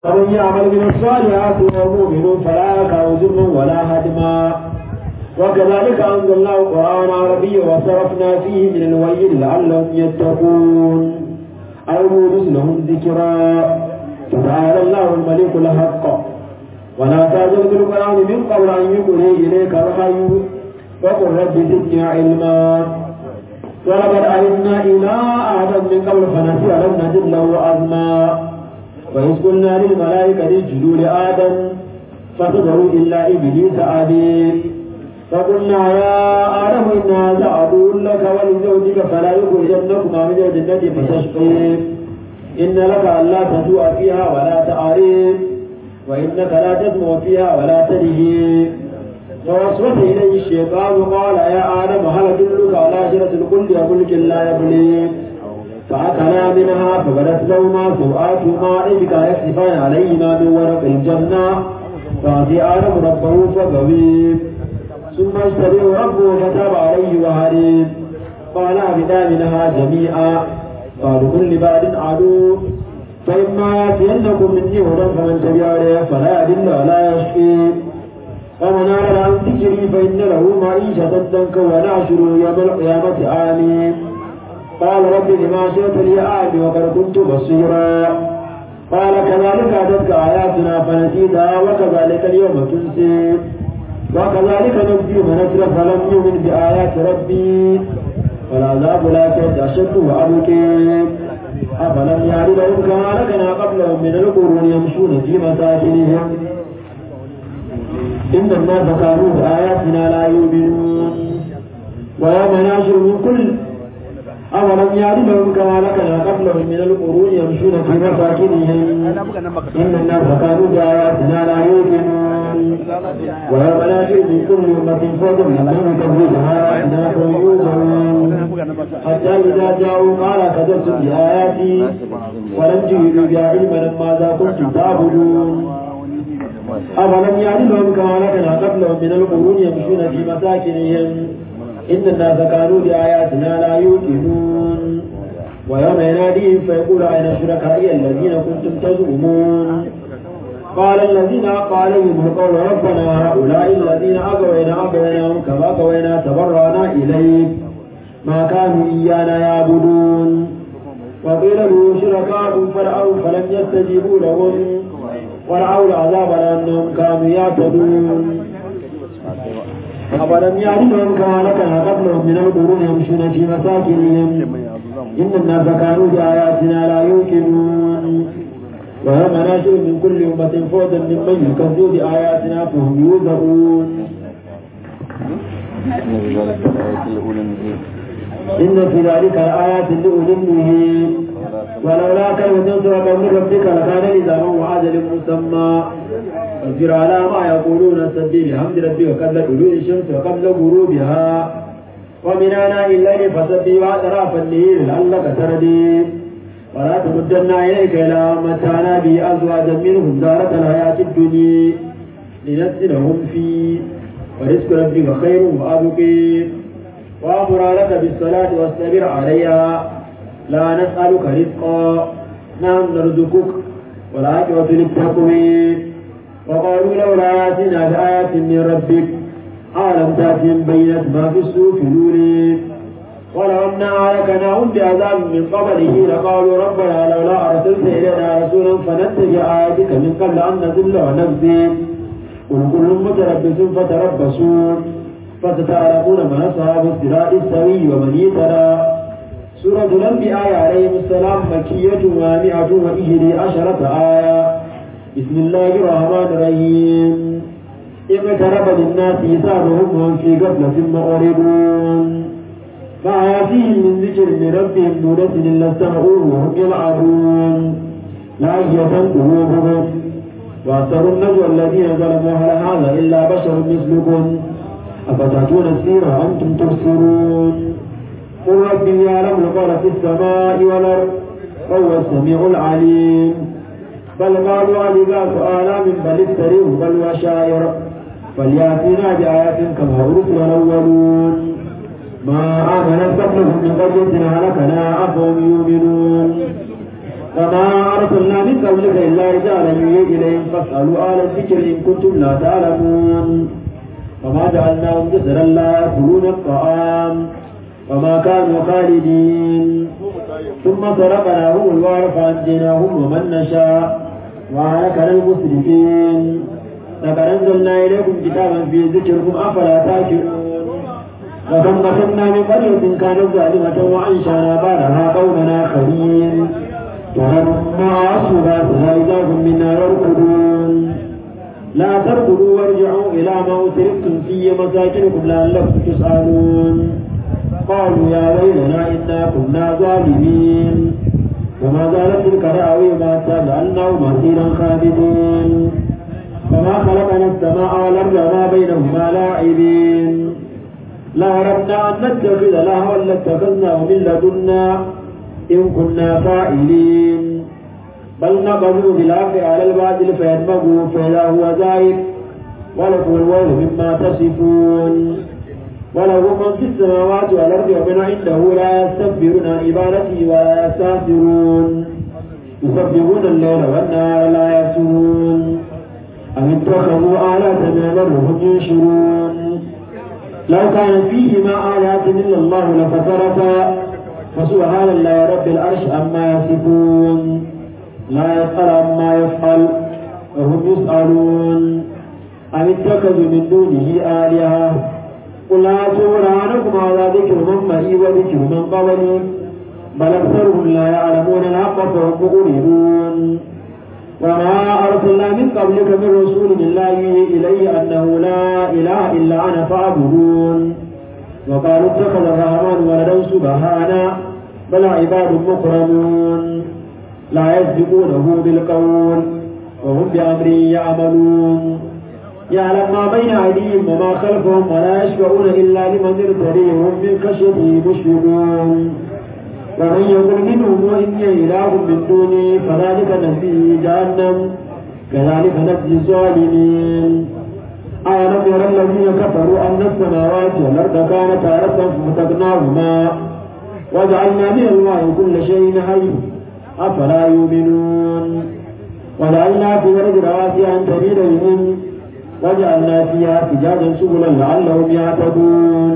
ومن يعمل من الصالحات وهو مؤمن فلا يكره ظلما ولا هدما وكذلك أنزلناه قرآنا عربيا وصرفنا فيه من الويل لعلهم يتقون أو يونس لهم ذكرا فتعالى الله الملك الحق ولا تعجل بالقرآن من قبل أن يقضي إليك الحي وقل رب زدني علما ولقد علمنا إلى آدم من قبل فنسي لم نجد له عزما وإذ قلنا للملائكة اسجدوا لآدم فسجدوا إلا إبليس أبي فقلنا يا آدم إن هذا عدو لك ولزوجك فلا يخرجنكما من الجنة فتشقي إن لك ألا تجوع فيها ولا تعرف وإنك لا تسمع فيها ولا تلهي فوسوس إليه الشيطان قال يا آدم هل أدلك على شجرة الخلد وملك لا يبلي فأكلا منها فبدت لهما سوآتهما إذ يكسفان عليهما من ورق الجنة فأتي آدم ربه فغوي ثم اجتبه ربه فتاب عليه وهدي قال أبدا منها جميعا قالوا كل بعد عدو فإما يأتينكم مني هدى فمن تبع عليه فلا يدل ولا يشقي ومن أعرض عن ذكري فإن له معيشة ضنكا ونحشره يوم القيامة آمين قال رب لما شئت لي أعلم وقد كنت بصيرا قال كذلك أتتك آياتنا فنسيتها وكذلك اليوم تنسي وكذلك نجزي من أسرف فلم يؤمن بآيات ربي والعذاب الآخرة أشد وأبكي أفلم يعد لهم كما لكنا قبلهم من القرون يمشون في مساكنهم إن الناس كانوا بآياتنا لا يؤمنون ويوم ناشر من كل أولم يعد لهم كما لكنا قبلهم من القرون يمشون في مساكنهم إن الناس كانوا بآياتنا لا يؤمنون ويوم ناشر من كل أمة فوجا من يكذب بآياتنا فيوزعون حتى إذا جاءوا قال كذبتم بآياتي ولم تجدوا بها علما ماذا كنتم تعبدون أفلم يعد لهم كما لكنا قبلهم من القرون يمشون في مساكنهم إن الناس كانوا بآياتنا لا يوقنون ويوم يناديهم فيقول أين شركائي الذين كنتم تزعمون قال الذين عليهم القول ربنا هؤلاء الذين أغوينا أغويناهم كما أغوينا تبرأنا إليك ما كانوا إيانا يعبدون وقيل له شركاء فرعوا فلم يستجيبوا لهم ورعوا العذاب لأنهم كانوا يعتدون أولم يعلمهم كما لكنا قبلهم من القرون يمشون في مساكنهم إن الناس كانوا بآياتنا لا يوقنون ويوم ناشر من كل أمة فوجا ممن يكذب بآياتنا فهم يوزعون إن في ذلك لآيات لأولي النهي ولولا كلمة سبق من ربك لكان لزاما وعجل مسمى اصبر على ما يقولون سبح بحمد ربك قبل طلوع الشمس وقبل غروبها ومن آناء الليل فسبح وأطراف الليل لعلك تردي ولا تمدن عينيك إلى متعنا به أزواجا منهم زارة الحياة الدنيا لنسلهم فيه ورزق ربك خير وأبقي وأمر لك بالصلاة واستمر عليها لا نسألك رزقا نحن نرزقك والعاقبة للتقوى وقالوا لولا يأتينا بآيات من ربك ألم تأتهم بينة ما في السوق الأولي ولو أنا أهلكناهم بعذاب من قبله لقالوا ربنا لولا أرسلت إلينا رسولا فنتبع آياتك من قبل أن نذل ونخزي قل كل متربص فتربصوا فستعلمون من أصحاب الصراط السوي ومن يترى سورة الأنبياء عليهم السلام مكية ومائة وإحدى عشرة آية بسم الله الرحمن الرحيم اقترب للناس حسابهم وهم في غفلة معرضون ما يأتيهم من ذكر من ربهم نورة إلا استمعوه وهم يلعبون لاهية قلوبهم وأكثر النجوى الذين ظلموا هل هذا إلا بشر مثلكم أفتأتون السير وأنتم تبصرون قل ربي يعلم القول في السماء والأرض وهو السميع العليم بل قالوا أضغاث آلام بل افتريه بل وشاعر فليأتينا بآيات كما أرسل الأولون ما آمنت قبلهم من قرية هلكنا أفهم يؤمنون وما أرسلنا من قبلك إلا رجالا يوحي إليهم فاسألوا أهل الذكر إن كنتم لا تعلمون وما جعلناهم جسدا لا يأكلون الطعام وما كانوا خالدين ثم صرفناهم الوار فأنجيناهم ومن نشاء وأهلكنا المسرفين لقد أنزلنا إليكم كتابا في ذكركم أفلا تاكلون وكم قتلنا من قرية كانت ظالمة وأنشأنا بعدها قوما آخرين فلما أصبحت فإذا هم منا يركضون لا تركضوا وارجعوا إلى ما أتركتم في مساكنكم لعلكم تسألون قالوا يا ويلنا إنا كنا ظالمين وما زالت تلك دعويهم حتى جعلناه مسيرا خالدين وما خلقنا السماء والأرض وما بينهما لاعبين لا أردنا أن نتخذ لهوا لاتخذناه من لدنا إن كنا فاعلين بل نقذف بالحق على الباطل فيدمغه فإذا هو زائد ولكم الويل مما تصفون وله من في السماوات والأرض ومن عنده لا يستكبرون عن عبادته ولا يستهزئون يسبحون الليل والنهار لا يفترون أم اتخذوا آلات من هم ينشرون لو كان فيهما آلات إلا الله لفسرتا فسبحان الله رب العرش عما يصفون لا يسأل عما يفعل وهم يسألون أم اتخذوا من دونه آلهة قل هاتوا برهانكم على ذكر من معي وذكر من قبلي بل أكثرهم لا يعلمون الحق فهم مؤمنون وما أرسلنا من قبلك من رسول إلا يوحي إلي أنه لا إله إلا أنا فاعبدون وقالوا اتخذ الرحمن ولدا سبحانه بل عباد مكرمون لا يسبقونه بالقول وهم بأمره يعملون يعلم ما بين أيديهم وما خلفهم ولا يشفعون إلا لمن ارتدي وهم من خشيته مشفقون ومن يقل منهم إني إله من دوني فذلك نجزيه جهنم كذلك نجزي الظالمين أولم يرى الذين كفروا أن السماوات والأرض كانتا رتقا ففتقناهما وجعلنا من الماء كل شيء حي أفلا يؤمنون وجعلنا في الأرض رواسي أن تميد بهم وجعلنا فيها فجاجا سبلا لعلهم يهتدون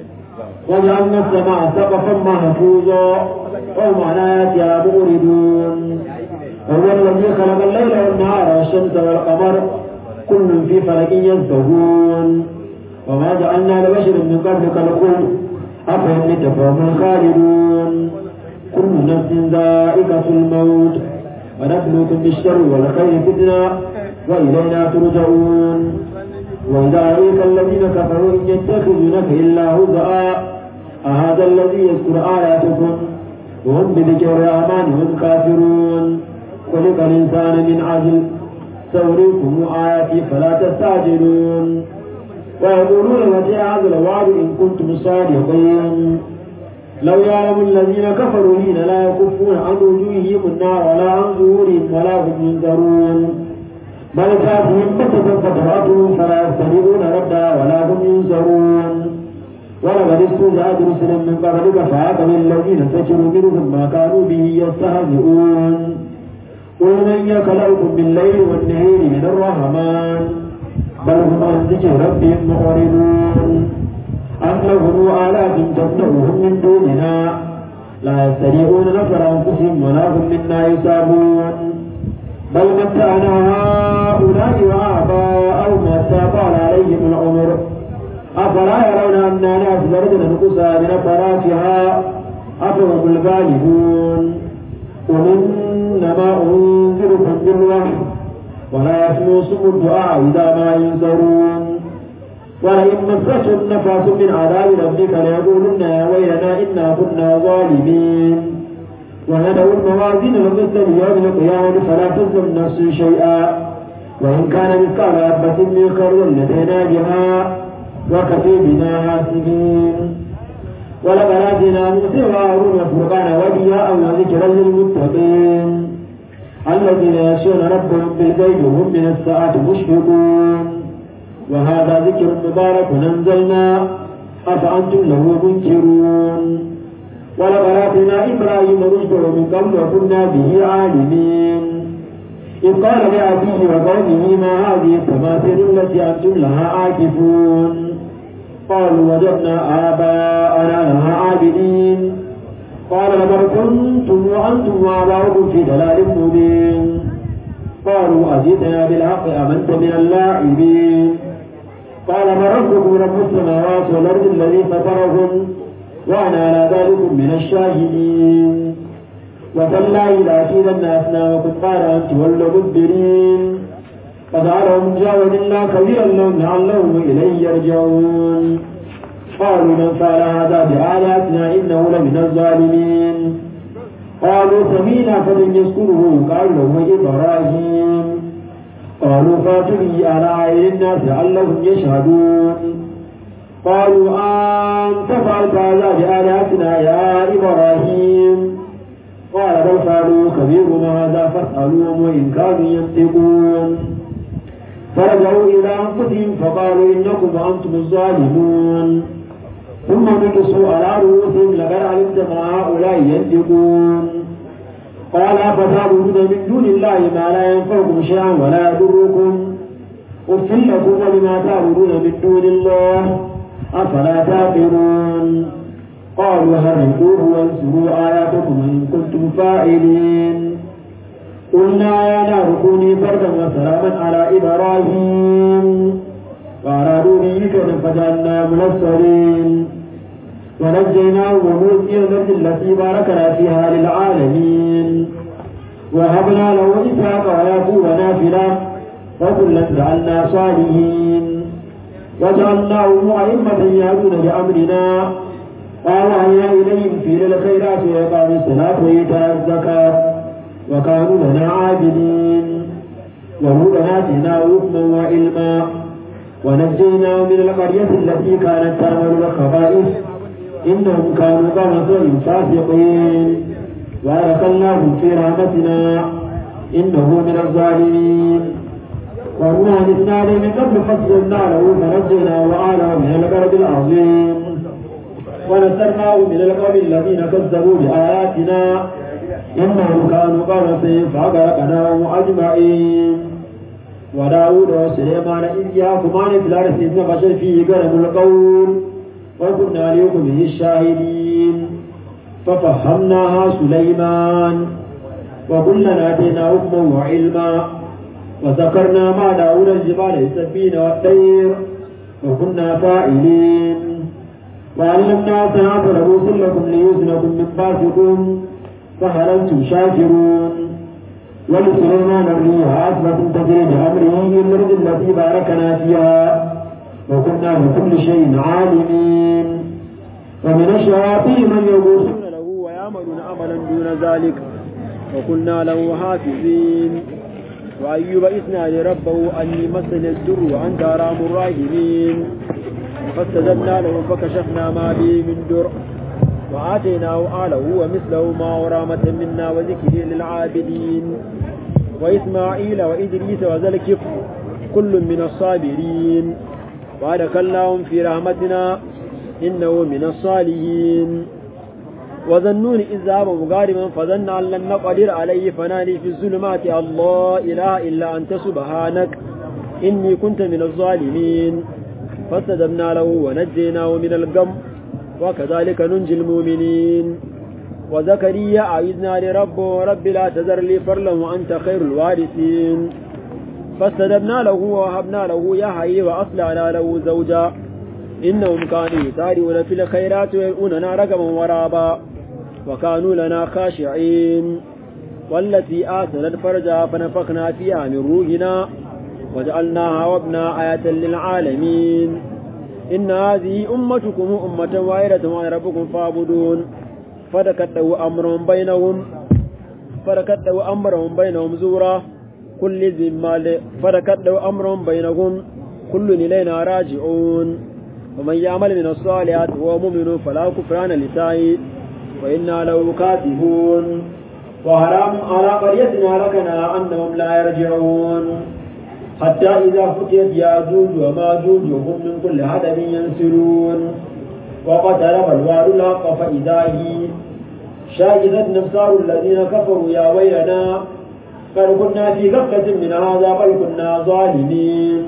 وجعلنا السماء سقفا محفوظا وهم عن آياتها مؤردون وهو الذي خلق الليل والنهار والشمس والقمر كل في فلك يسبحون وما جعلنا لبشر من قبلك الخلد أفهم لتفهم الخالدون كل نفس ذائقة الموت ونبلوكم بالشر والخير فتنة وإلينا ترجعون وإذا رأيك الذين كفروا إن يتخذونك إلا هزءا أهذا الذي يذكر آياتكم وهم بذكر الرحمن هم كافرون خلق الإنسان من عجل سأريكم آياتي فلا تستعجلون ويقولون متى هذا الوعد إن كنتم صادقين لو يعلم الذين كفروا حين لا يكفون عن وجوههم النار ولا عن ظهورهم ولا هم ينذرون بل تأتيهم بكة فتراتهم فلا يستطيعون ردها ولا هم ينصرون ولقد استهزأت رسلا من قبلك فعاقب الذين سكروا منهم ما كانوا به يستهزئون قل من يخلقكم بالليل والنهار من الرحمن بل هم عن ذكر ربهم معرضون أم لهم آلات تمنعهم من دوننا لا يستطيعون نصر أنفسهم ولا هم منا يصابون بل متعنا هؤلاء وآباءهم حتى طال عليهم العمر أفلا يرون أنا ناس زرجنا نقصا من فراشها أفهم الغالبون قل إنما أنذركم بالوحي ولا يسمع سم الدعاء إذا ما ينذرون ولئن مستهم نفس من عذاب ربك ليقولن يا ويلنا إنا كنا ظالمين وندعو الموازين القسط ليوم القيامة فلا تظلم نفس شيئا وإن كان مثقال حبة من خردل لدينا بها وكفي بنا حاسبين ولقد آتينا موسى وهارون الفرقان وضياء وذكرا للمتقين الذين يخشون ربهم بالغيب وهم من الساعة مشفقون وهذا ذكر مبارك أنزلنا أفأنتم له منكرون ولقد آتينا إبراهيم رشده من قبل وكنا به عالمين إذ قال لأبيه وقومه ما هذه التماثيل التي أنتم لها عاكفون قالوا وجدنا آباءنا لها عابدين قال لقد كنتم وأنتم وآباؤكم في ضلال مبين قالوا أجئتنا بالحق أم أنت من اللاعبين قال من ربكم رب السماوات والأرض الذي فطرهم وأنا على ذلك من الشاهدين وتالله لأكيدن أصنامكم قال أن تولوا مدبرين فجعلهم جاوز الله كبيرا لهم لعلهم إليه يرجعون قالوا من فعل هذا بآياتنا إنه لمن الظالمين قالوا سمينا فلن يذكره قال له إبراهيم قالوا فاتوا به على أعين الناس لعلهم يشهدون قالوا أنت فعلت هذا بآلهتنا يا إبراهيم قال بل فعلوا كبيرهم هذا فاسألوهم وإن كانوا ينطقون فرجعوا إلى أنفسهم فقالوا إنكم وأنتم الظالمون ثم نكسوا على رؤوسهم لقد علمت ما هؤلاء ينطقون قال أفتعبدون من دون الله ما لا ينفعكم شيئا ولا يضركم أف لكم ولما تعبدون من دون الله أفلا تعقلون قالوا هرقوه وانصروا آياتكم إن كنتم فاعلين قلنا يا نار كوني بردا وسلاما على إبراهيم وأرادوا به كيدا فجعلنا منصرين ونجيناه ولوط إلى الأرض التي باركنا فيها للعالمين وهبنا له إسحاق ويعقوب نافلة وكلا جعلنا صالحين وجعلناهم أئمة يهدون بأمرنا وأوحينا إليهم في الخيرات وإقام الصلاة وإيتاء الزكاة وكانوا لنا عابدين وهدى آتيناه حكما وعلما ونجيناه من القرية التي كانت تعمل الخبائث إنهم كانوا قوم سوء فاسقين وأدخلناهم في رحمتنا إنه من الظالمين ونوحا إذ نادى من قبل فصلنا له فنجيناه وآله من الكرب العظيم ونصرناه من القوم الذين كذبوا بآياتنا إنهم كانوا قوم سيء فأغرقناهم أجمعين وداود وسليمان إذ يحكمان في الأرض إذ نفشل فيه قلم القول وكنا لحكمه الشاهدين ففهمناها سليمان وكلنا آتينا حكما وعلما وذكرنا مع داود الجبال يسبين والطير وكنا فاعلين وعلمنا صنعة لبوس لكم ليوزنكم من باسكم فهل أنتم شاكرون ولسليمان الريح أسبة تجري بأمره إلى الأرض التي باركنا فيها وكنا بكل شيء عالمين ومن الشياطين من يغوصون له ويعملون عملا دون ذلك وكنا له حافظين وأيوب إثنى لربه أني مسني الدر وأنت أرام الراحمين فاستجبنا له فكشفنا ما به من در وآتيناه آله ومثله ما ورامة منا وذكر للعابدين وإسماعيل وإدريس وذا الكفر كل من الصابرين وأدخلناهم في رحمتنا إنه من الصالحين وظنون إذ ذهب مغارما فظن أن لن نقدر عليه فنادي في الظلمات الله إله إلا أنت سبحانك إني كنت من الظالمين فاستجبنا له ونجيناه من الغم وكذلك ننجي المؤمنين وزكريا أعيذنا لربه رب لا تذر لي فرلا وأنت خير الوارثين فاستجبنا له ووهبنا له يحيى وأصلحنا له زوجا إنهم كانوا يسارعون في الخيرات ويدعوننا رقما ورابا وكانوا لنا خاشعين والتي آتنت فرجها فنفخنا فيها من روحنا وجعلناها وابنا آية للعالمين إن هذه أمتكم أمة واحدة وأنا ربكم فاعبدون فدكته أمرهم بينهم فدكته أمرهم بينهم زورا كل ذي مال فدكته أمرهم بينهم كل إلينا راجعون ومن يعمل من الصالحات وهو مؤمن فلا كفران لسعي وإنا له كاتبون وحرام على قريتنا لكنا أنهم لا يرجعون حتى إذا فتيت ياجوج وماجوج وهم من كل حدب ينسلون وقترب الوعد الحق فإذا هي شاهدت نفسار الذين كفروا يا ويلنا قد كنا في غفلة من هذا بل كنا ظالمين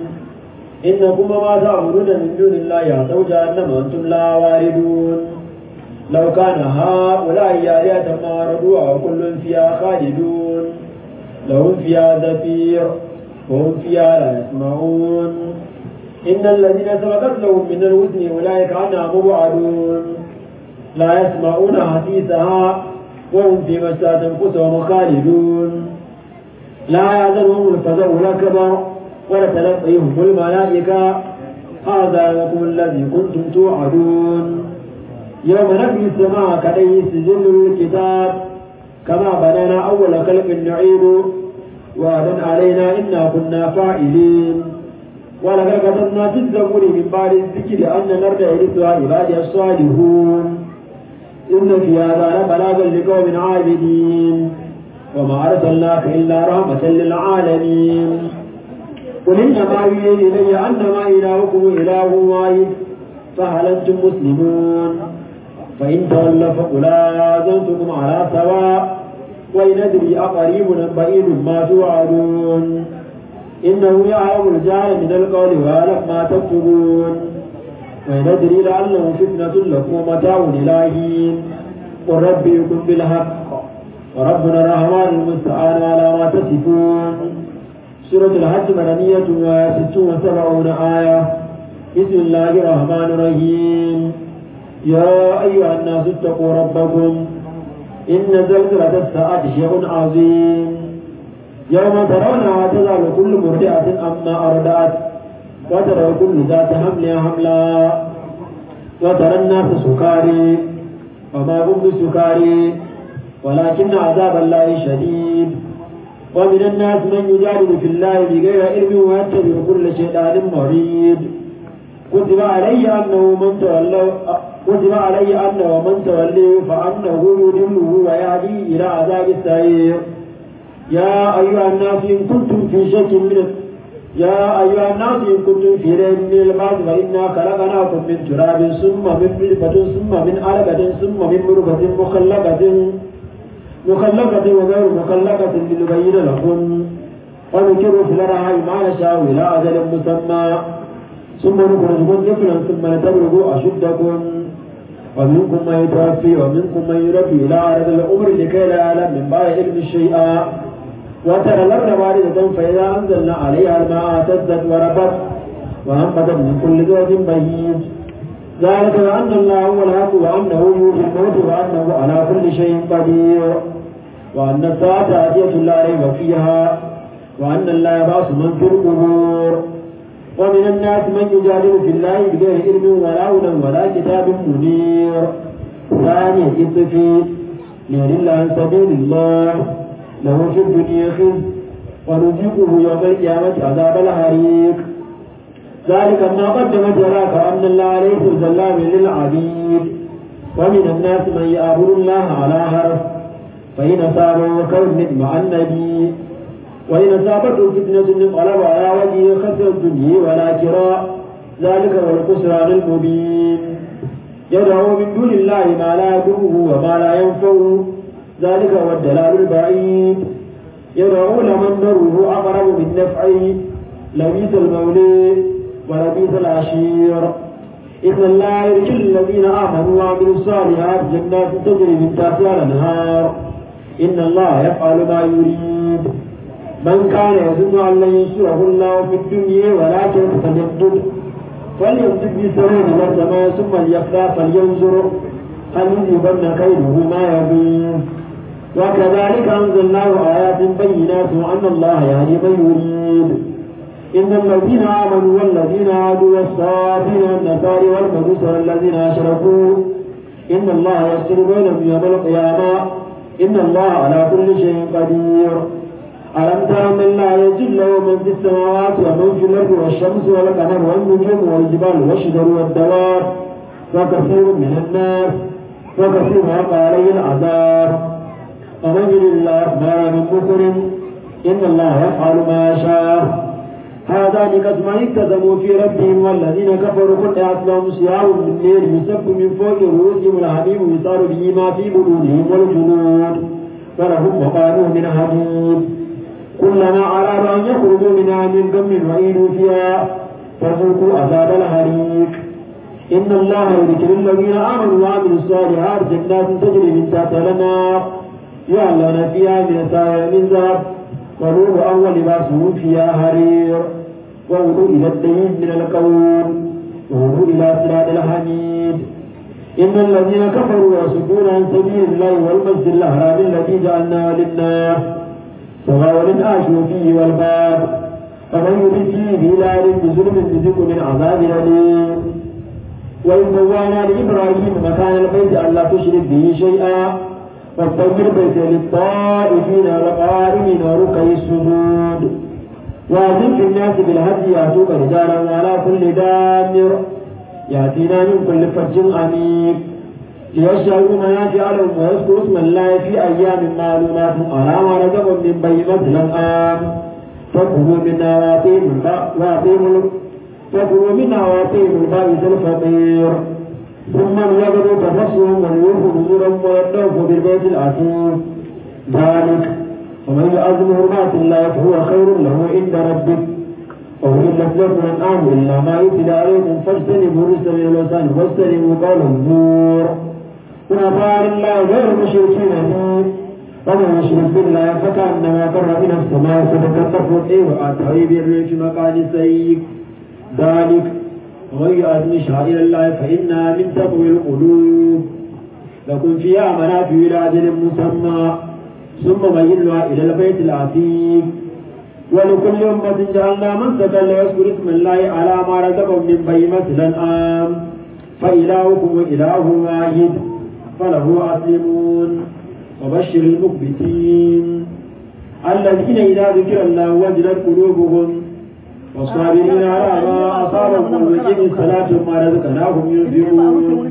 إنكم ما تعبدون من دون الله يعطوا جهنم أنتم لا واردون لو كان هؤلاء آلهة ما ردوها وكل فيها خالدون لهم فيها زفير وهم فيها لا يسمعون إن الذين سبقت لهم من الوزن أولئك عنها مبعدون لا يسمعون حديثها وهم فيما اشتهت أنفسهم خالدون لا يعذرهم الفزع الأكبر ولتلقيهم الملائكة هذا يومكم الذي كنتم توعدون يوم نبي السماء كدي سجل الكتاب كما بنينا أول خلق نعيد وعدا علينا إنا كنا فاعلين ولقد كتبنا في الزبور من بعد الذكر أن الأرض يرثها عبادي الصالحون إن في هذا لبلاغا لقوم عابدين وما أرسلناك إلا رحمة للعالمين قل إنما يوحي إلي أنما إلهكم إله واحد فهل أنتم مسلمون فإن تولوا فقل آذنتكم على سواء وإن أدري أقريب أم بعيد ما توعدون إنه يعلم الجهل من القول ويعلم ما تكتبون وإن أدري لعله فتنة لكم ومتاع إلى حين قل ربي يكن بالحق وربنا الرحمن المستعان على ما تصفون سورة الحج مدنية وست وسبعون آية بسم الله الرحمن الرحيم يا أيها الناس اتقوا ربكم إن زلزلة الساعة شيء عظيم يوم ترونها تزال كل مرضعة أما أرضعت وترى كل ذات حمل حملا وترى الناس سكاري وما هم بسكاري ولكن عذاب الله شديد ومن الناس من يجادل في الله بغير علم ويتبع كل شيطان مريد كتب علي أنه من تولى كتب علي أنه من تولي فأنه يضله ويهدي إلى عذاب السعير يا أيها الناس إن كنتم في شك من يا أيها الناس إن كنتم في ريب من البعث فإنا خلقناكم من تراب ثم من نطفة ثم من علقة ثم من مرغة مخلقة مخلقة وغير مخلقة لنبين لكم ونكر في الأرحام ما نشاء إلى أجل مسمى ثم نخرجكم طفلا ثم لتبلغوا أشدكم ومنكم من يتوفي ومنكم من يرد إلى عرض الأمر لكي لا يعلم من بعد علم شيئا وترى الأرض باردة فإذا أنزلنا عليها الماء اهتزت وربت وأنبتت من كل زوج بهيج ذلك بأن الله هو الحق وأنه يحيي الموت وأنه على كل شيء قدير وأن الساعة آتية لا ريب فيها وأن الله يبعث من في القبور ومن الناس من يجادل في الله بغير علم ولا هدى ولا كتاب منير ثاني الطفيل ليضل عن سبيل الله له في الدنيا خزي ونذيقه يوم القيامة عذاب الحريق ذلك ما قدمت يراك أن الله ليس ظلام للعبيد ومن الناس من يعبد الله على حرف فإن أصابه كون مع النبي وإن أصابته فتنة انقلب على وجهه خسر الدنيا والآخرة ذلك هو الخسران المبين يدعو من دون الله ما لا يضره وما لا ينفعه ذلك هو الدلال البعيد يدعو لمن ضره أقرب من نفعه لبيث المولي ولبيث العشير إن الله يرجو الذين آمنوا وعملوا الصالحات جنات تجري من تحتها الأنهار إن الله يفعل ما يريد من كان يظن أن لن ينصره الله في الدنيا ولكن فليمدد فليمدد بسرور إلى السماء ثم ليخلع فلينظر هل يذهبن كيده ما يبين وكذلك أنزلناه آيات بينات وأن الله يهدي من يريد إن الذين آمنوا والذين هادوا والصابين والنصارى والمجوس والذين أشركوا إن الله يفصل بينهم يوم القيامة إن الله على كل شيء قدير ألم تر من لا يجد له من في السماوات ومن في الأرض والشمس والقمر والنجوم والجبال والشجر والدواب وكثير من الناس وكثير وقع عليه العذاب ومن يرد الله ما من مكر إن الله يفعل ما يشاء هذا هذان قسمان اكتسموا في ربهم والذين كفروا قطعت لهم صيام من نير يسب من فوق رؤوسهم الحميم يصار به ما في بطونهم والجنود ولهم مقام من حديد كلما أرادوا أن يخرجوا منها من غم وعيدوا فيها فذوقوا عذاب الحريق إن الله يذكر الذين آمنوا وعملوا الصالحات جنات تجري من تحتها الأنهار يعلن فيها من سائر من ذهب ونور أول لباسهم فيها حرير ووضوء إلى الدين من القوم ووضوء إلى صراط الحميد إن الذين كفروا ويصدون عن سبيل الله والمسجد الأحرام الذي جعلناه للناس سواء الآشوا فيه والباب فمن يرد فيه بلال بظلم بذق من عذاب أليم وإذ بوانا لإبراهيم مكان البيت ألا تشرك به شيئا واستغفر البيت للطائفين والقائمين وركع السجود وأذن في الناس بالهدي يأتوك رجالا وعلى كل دامر يأتينا من كل فج عميق ليشهدوا منافع لهم ويذكروا اسم الله في أيام معلومات على ما رزقهم من بينة الأنعام فكلوا منا وأطيموا فكلوا منا وأطيموا البائس الفقير ثم ليقضوا تفصهم وليوفوا نذورهم ويطوفوا بالبيت العتيق ذلك ومن يعظم حرمات الله فهو خير له عند ربك وأحلت لكم الأنعام إلا ما يتلى عليكم فاجتنبوا الرجس من الأوثان واجتنبوا قول الزور ونطاع الله غير مشركين به ومن يشرك بالله فكأنما قر من السماء فتكتف الطير وأتى بالريح مقال السيف ذلك ومن يؤذن شعائر الله فإنها من تقوى القلوب لكم فيها منافع إلى أجل مسمى ثم ميلها إلى البيت العتيق ولكل أمة جعلنا منسكا ليذكر اسم الله على ما رزقهم من بهيمة الأنعام فإلهكم إله واحد فله أسلمون وبشر المخبتين الذين إذا ذكر الله وجلت قلوبهم والصابرين على ما أصابهم ويقيموا الصلاة وما رزقناهم ينفقون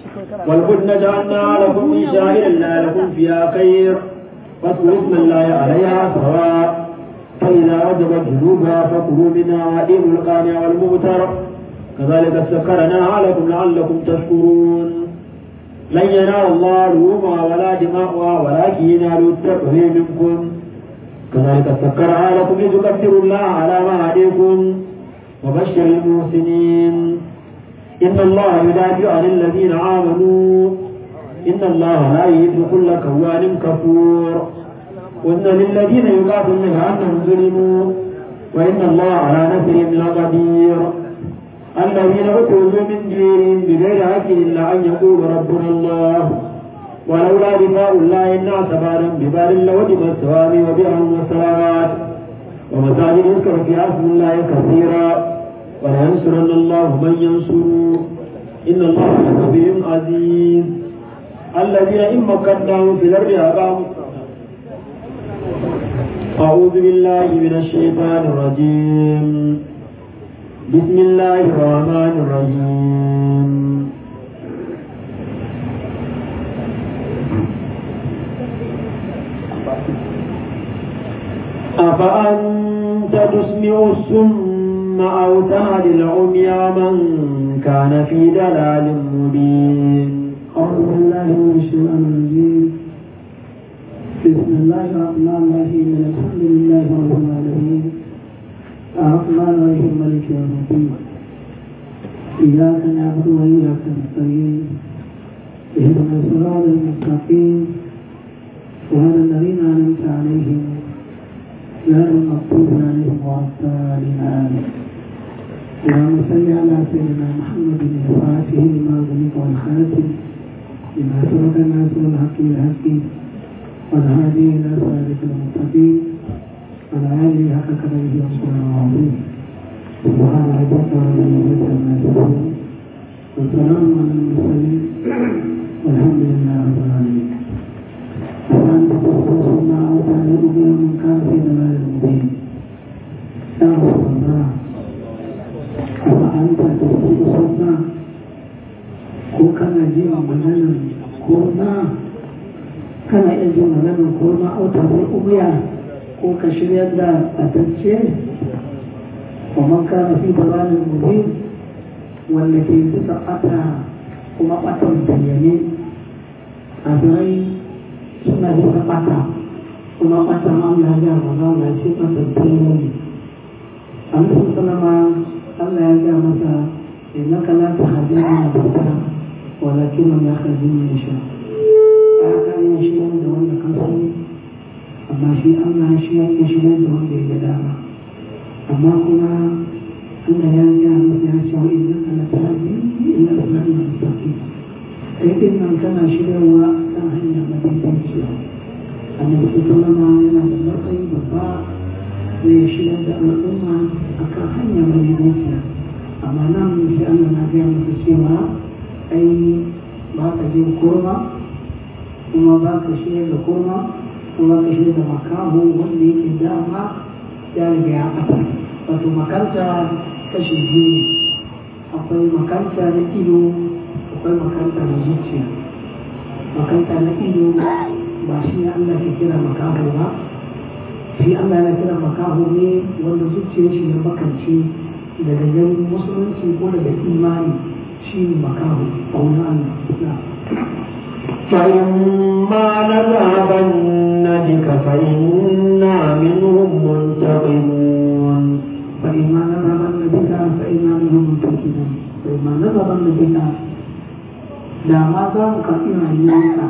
والبدن جعلنا لكم من شائر الله لكم فيها خير فاذكروا اسم الله عليها سواء فإذا وجبت جنوبها فكلوا منها وأديموا القانع والمغتر كذلك سكرناها لكم لعلكم تشكرون لن ينال الله لحومها ولا دماؤها ولكن ينال التقوى منكم كذلك سكرها لكم لتكبروا الله على ما هديكم وبشر المحسنين إن الله يدافع عن الذين آمنوا إن الله لا يهد كل كوان كفور وإن للذين يقاتلون كأنهم ظلموا وإن الله على نصرهم لقدير الذين أخرجوا من ديرهم بغير حق إلا أن يقولوا ربنا الله ولولا دفاع الله الناس بعدا ببال لوجب الثواب وبيع والصلوات ومساجد يذكر فيها اسم الله كثيرا ولينصرن الله من ينصره إن الله لقوي عزيز الذين إن مكناهم في الأرض أقاموا أعوذ بالله من الشيطان الرجيم بسم الله الرحمن الرحيم أفأنت تسمع السم أو تهدي العمي من كان في دلال مبين أعوذ بالله من الشيطان الرجيم بسم الله الرحمن الرحيم الحمد لله رب العالمين الرحمن الرحيم مالك يوم الدين إياك نعبد وإياك نستعين اهدنا الصراط المستقيم وهذا الذين أنعمت عليهم غير المغضوب عليهم ولا الضالين آمين اللهم صل على سيدنا محمد الفاتح لما أغلق والخاتم لما سبق الناس والحق بالحق والهادي إلى صراط المستقيم وعلى آله حق قدره وسلم العظيم سبحان ربك رب العزة عما يصفون وسلام على المرسلين والحمد لله رب العالمين وأنت تخلص ما أوتاه من كان في ضلال مبين يا رسول الله أفأنت تخلص الصلاة ko kana jin maganar kurma kana iya jin maganar kurma auta ko umiya ko ka shirya da atacce wa ومن كان في ضلال مبين والتي تسقطها kuma ɓatan bayyane a birai suna bisa ɓata kuma ɓatan Allah ya maza na ce ɓatan bayyane Annabi sallama Allah ya ga masa innaka la tahdi man ahbabta walakin man yahdi man yasha ya kan yin shi da wanda kan so amma shi Allah shi ya ke shi da wanda ya ga dama amma kuma Allah ya ga masa ya ce wa innaka la tahdi ila siratin mustaqim kai din nan kana shiryawa kan hanya madaidaiciya annabi sallama yana da matsayi babba zai shirya da al'umma a kan hanya madaidaiciya amma nan sai Allah na gaya masa cewa ai ba ka je kurma kuma ba ka shirya da kurma kuma ka shirya da makaho wanda yake dama ya riga ya ɓata wato makanta kashi biyu akwai makanta na ido akwai makanta na zuciya makanta na ido ba shi ne Allah ke kira makaho ba shi Allah ya kira makaho ne wanda zuciyar shi ya makance daga ganin musulunci ko daga imani shi ne makaho a wani Allah فإما نذهبن بك فإنا منهم منتقمون فإما نذهبن بك فإنا منهم منتقمون فإما نذهبن بك da ma za mu karɓi rayuwarka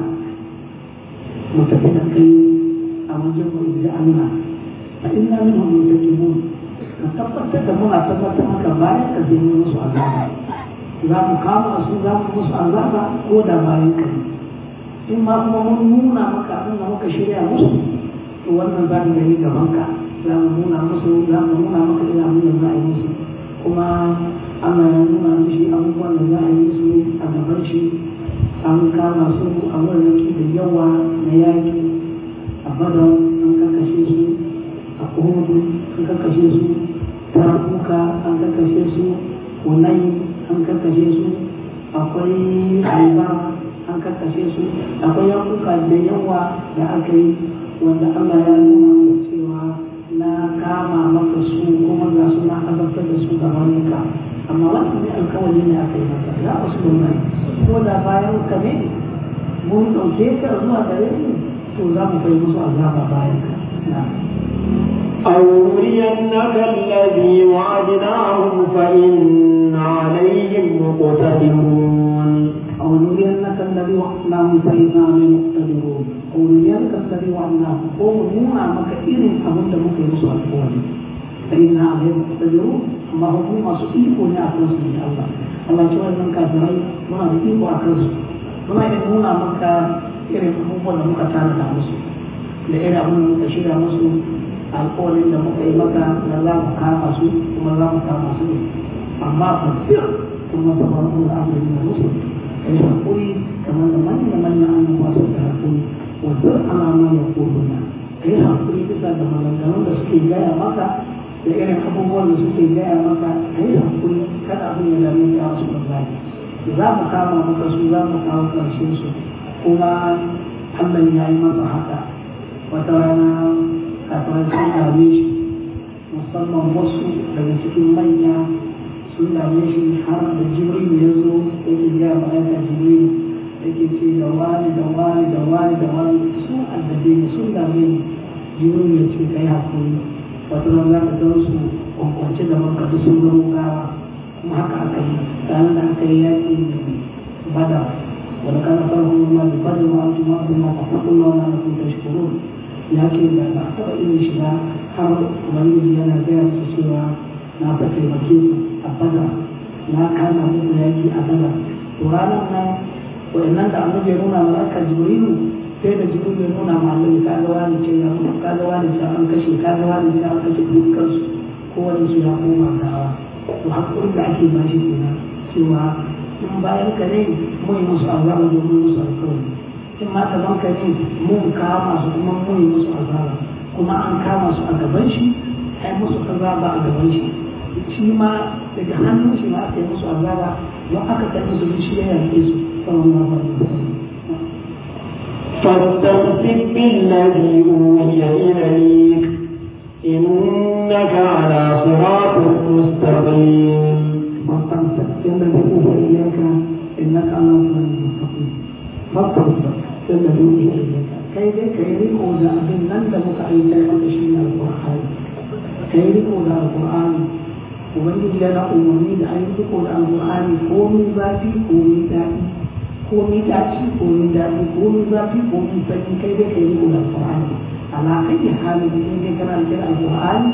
mu tafi da kai a wajen mu da Allah a inna minhum muntaqimun ka tabbatar da muna tabbatar maka bayan ka zai yi musu azaba za mu kama su za mu musu azaba ko da bayan ka ne in ma kuma mun nuna maka abin da muka shirya musu to wannan za mu gani gaban ka za mu nuna musu za mu nuna maka ina abin da za a yi musu kuma Allah ya nuna mishi abubuwan da za a yi musu a gaban shi an kama su a wurin da yawa na yaki a badon an kakashe su a kuhudu an kakashe su tarafuka an kakashe su kunai an kakashe su akwai haiba an kakashe su akwai yankuka da yawa da aka yi wanda allah ya nuna cewa na kama maka su kuma ga su na azabtar da su gaban ka amma wannan ne alkawari ne aka yi maka za a su mai ko da bayan ka ne mun ɗauke ka zuwa gare mu to za mu kai musu azaba bayan ka أو نرينك الذي وعدناهم فإن عليهم مقتدرون أو نرينك الذي وعدناهم فإنا عليهم مقتدرون أو نرينك الذي وعدناهم أو نونا مك إذن أبدا ممكن يسوع القول فإنا عليهم مقتدرون أما هم ما سئلوا يا أخلص من الله الله تعالى من كافرين ما سئلوا أخلص ما ينونا مك إذن أبدا مك تعالى مسلم لإن أبدا مك شيرا مسلم alƙawarin da muka yi maka na za mu kama su kuma za mu kama su ne amma fasir kuma ta farko da amurin da musu kai hakuri kamar da manya manya annabawa su da hakuri wasu alama ya koduna kai hakuri bisa da maganganun da suke gaya maka da irin abubuwan da suke gaya maka kai hakuri kada abin ya dame ka wasu da za mu kama maka su za mu kawo ƙarshen su kuma Allah ya yi masa haka wata rana kafin sun dame shi musamman wasu daga cikin manya sun dame shi har da jibril ya zo yake gaya malaka jibril yake ce da wani da wani da wani da wani sun addabe ni sun dame ni jibril ya ce kai hakuri wata ran za ka gan su kwankwance da maka duk sun zama gawa kuma haka aka yi ranar da aka yi yaƙi bada wani kana farko ma da bada ma an tuma kuma ka faɗin ma wani ana kun tashkurun ya ce da ba a taɓa irin shi ba har ubangiji yana gaya musu cewa na fa taimake ku a bada na kama muku yaki a bada to ranar nan waɗannan da annabi ya nuna malaka jibrilu sai da jibrilu ya nuna ma annabi ka ga wani ce ya mutu ka ga wani ce an kashe ka ga wani ce an kashe dukkan su kowane su ya koma gawa to hakurin da ake ba shi kenan cewa in bayan ka ne mu yi musu azaba domin musu alkawari in ma gaban ka ne mun kama su kuma mun yi musu azaba kuma an kama su a gaban shi ai musu azaba a gaban shi shi ma daga hannun shi ma aka yi musu azaba don aka kai musu shi ya yanke su sallallahu alaihi wasallam فاستمسك بالذي أوحي إليك إنك على صراط innaka ala siratin mustaqim fastaghfir sai da dubi kai dai kai riko da abin nan da muka aika maka shi ne alqur'ani kai riko da alqur'ani ubangiji yana umarni da an riko da alqur'ani komi zafi komi daɗi komi daci komi daɗi komi zafi komi sanyi kai dai kai riko da alqur'ani ala ayi hali da dai kana da alqur'ani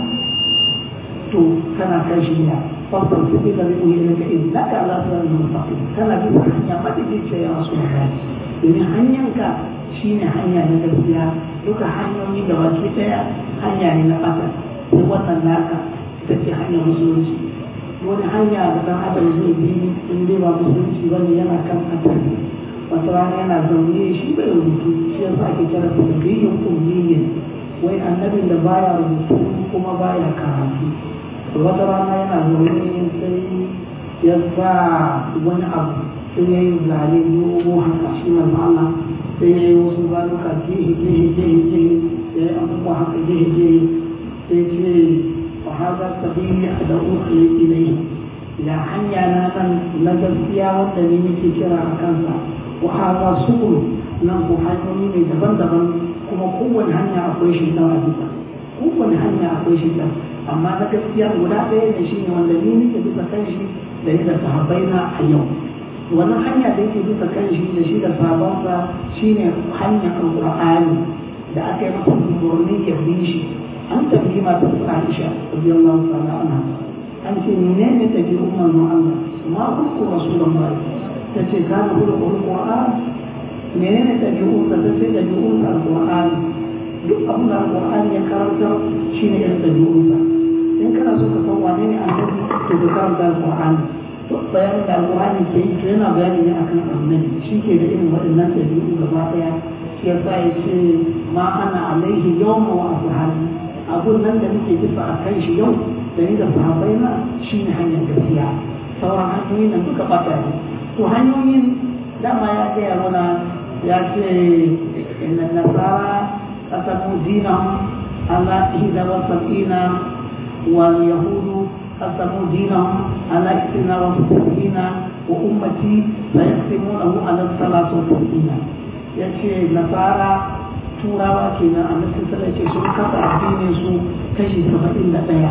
to kana kan shi ne fasar su ila bi uyi daga innaka ala siratin mustaqim kana bi hanya madaidaici ya rasulullah domin hanyanka shine hanya na gaskiya duka hanyoyi da baki daya hanya ne na ƙasa sai wannan naka ita ce hanyar musulunci wani hanya da dan adam zai bi in dai ba musulunci bane yana kan asali wata rana yana zaune shi bai rubutu shi yasa ake kira da biyin ummiyin wai annabin da baya rubutu kuma baya karatu wata rana yana zaune sai ya sa wani abu sai ya yi zane dogo haka shi manzo Allah sai ya yi wasu zanuka gehe gehe gehe gehe ya yi abubuwa haka gehe gehe sai ce wa hada sabili da uku ilai ya hanya na nan na gaskiya wanda ne nake kira a kansa wa hada sukuru nan ko hanyoyi ne daban-daban kuma kowane hanya akwai shi a bisa kowane hanya akwai shi amma na gaskiya guda ɗaya ne shine wanda ni nake bisa kan shi da ni da sahabbai na a yau wannan hanya da yake bisa kan shi da shi da sahabbansa shine hanyar alqur'ani da aka yi masa umarni ya bi shi an tambayi matar Aisha radiyallahu ta'ala anha an ce menene ta ji umman Allah ma kulku rasulullah ta ce kana kulku alqur'an menene ta ji umma ta ce ta ji umma alqur'an duk abin da alqur'ani ya karanta shine irin ta ji umma in kana so ka san wane ne annabi to ka karanta alqur'ani to bayanin da alqur'ani ke yi to yana bayani ne akan annabi shi ke da irin waɗannan ɗabi'u gaba ɗaya shi yasa ya ce ma ana alaihi yawma wa ashabi abun nan da muke bisa a kan shi yau da ni da sahabbai na shi ne hanyar gaskiya sauran hanyoyin nan duka ɓata ne to hanyoyin dama ya gaya mana ya ce inna nasara qasamu dinahum ala ihda wa sab'ina wal yahudu qasamu dinahum ala ihda wa sab'ina wa ummati la yaqsimunahu ala salatu wa sab'ina yace nasara turawa kenan annabi sallallahu alaihi sun kasa addinin su kashi 71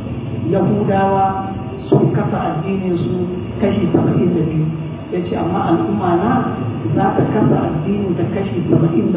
yahudawa sun kasa addinin su kashi 72 yace amma al'umma na za ta kasa addinin ta kashi 73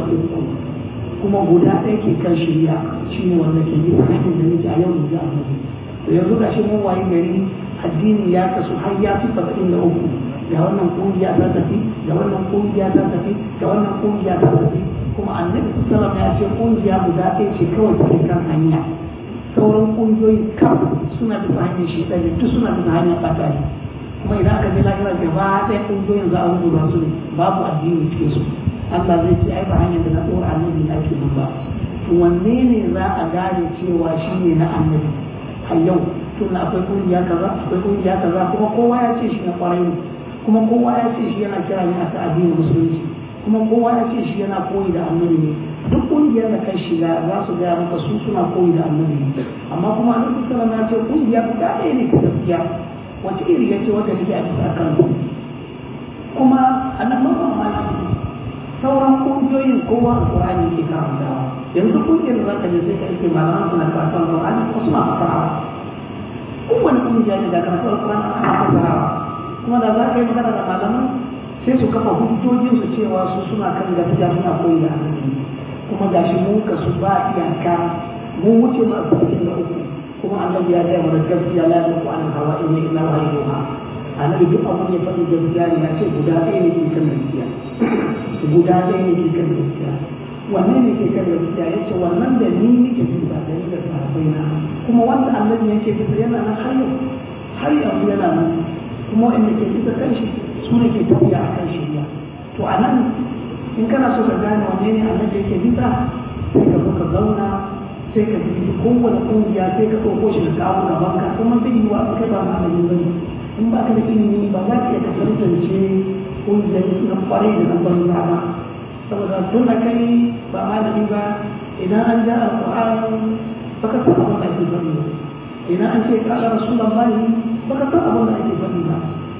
kuma guda ɗaya ke kan shirya shine wanda ke yi hanyar da nake a yau da annabi to yanzu ga shi mun wayi gari addini ya kasu har ya fi 73 ga wannan kungiya ta tafi ga wannan kungiya ta tafi ga wannan kungiya ta tafi kuma annabi sallam ya ce kungiya guda ɗaya ce kawai take kan hanya sauran kungiyoyi kam suna bisa hanyar shi ɗaya duk suna bisa hanyar ɓata ne kuma idan aka je lahira gaba ɗaya kungiyoyin za a rubuta su ne babu addini cikin su Allah zai ce ai ba hanyar da na ɗora annabi na ke ba to wanne ne za a gane cewa shi ne na annabi har yau tun akwai kungiya kaza akwai kungiya kaza kuma kowa ya ce shi na kwarai ne kuma kowa ya ce shi yana kira ne a ta addinin musulunci kuma kowa ya ce shi yana koyi da annabi ne duk kungiyar da kai shiga za su gaya maka su suna koyi da annabi ne amma kuma annabi sallallahu alaihi wasallam ya ce kungiya guda ɗaya ne ta gaskiya wace iri ya ce wanda nake a bisa kan kuma annabi mamaki sauran kungiyoyin kowa alqur'ani ke karantawa yanzu kungiyar da zaka je sai ka ake malaman suna karatun alqur'ani ko suna fasarawa kowane kungiya ne da karatun alqur'ani ana fasarawa kuma da za ka yi magana da malaman sai su kafa hujjojin su cewa su suna kan gaskiya suna koyi da annabi kuma gashi mu ka su ba iyaka mu wuce ma saba'in da uku kuma annabi ya gaya mana gaskiya la yaku an hawa in illa wa yuha annabi duk abin ya faɗi gaskiya ne ya ce guda ɗaya ne ke kan gaskiya guda ɗaya ne ke kan gaskiya wannan ne ke kan gaskiya ya ce wannan da ni nake bisa da ni da sahabbai na kuma wanda annabi yake bisa yana nan har yau har yanzu yana nan kuma wanda ke bisa kan shi su ne ke tafiya a kan shirya to a nan in kana so ka gane wanne ne annabi yake bisa sai ka zo ka zauna sai ka bi kowane kungiya sai ka ɗauko shi da kawo gaban ka kuma zai yi wa kai ba malami ba ne in ba ka da ilimi ba za ka iya ka tantance kungiyar na kwarai da na banza ba saboda tun da kai ba malami ba idan an ja alƙur'ani ba ka san abin da ake faɗi ba idan an ce ƙaƙa rasulan bani ba ka san abin da ake faɗi ba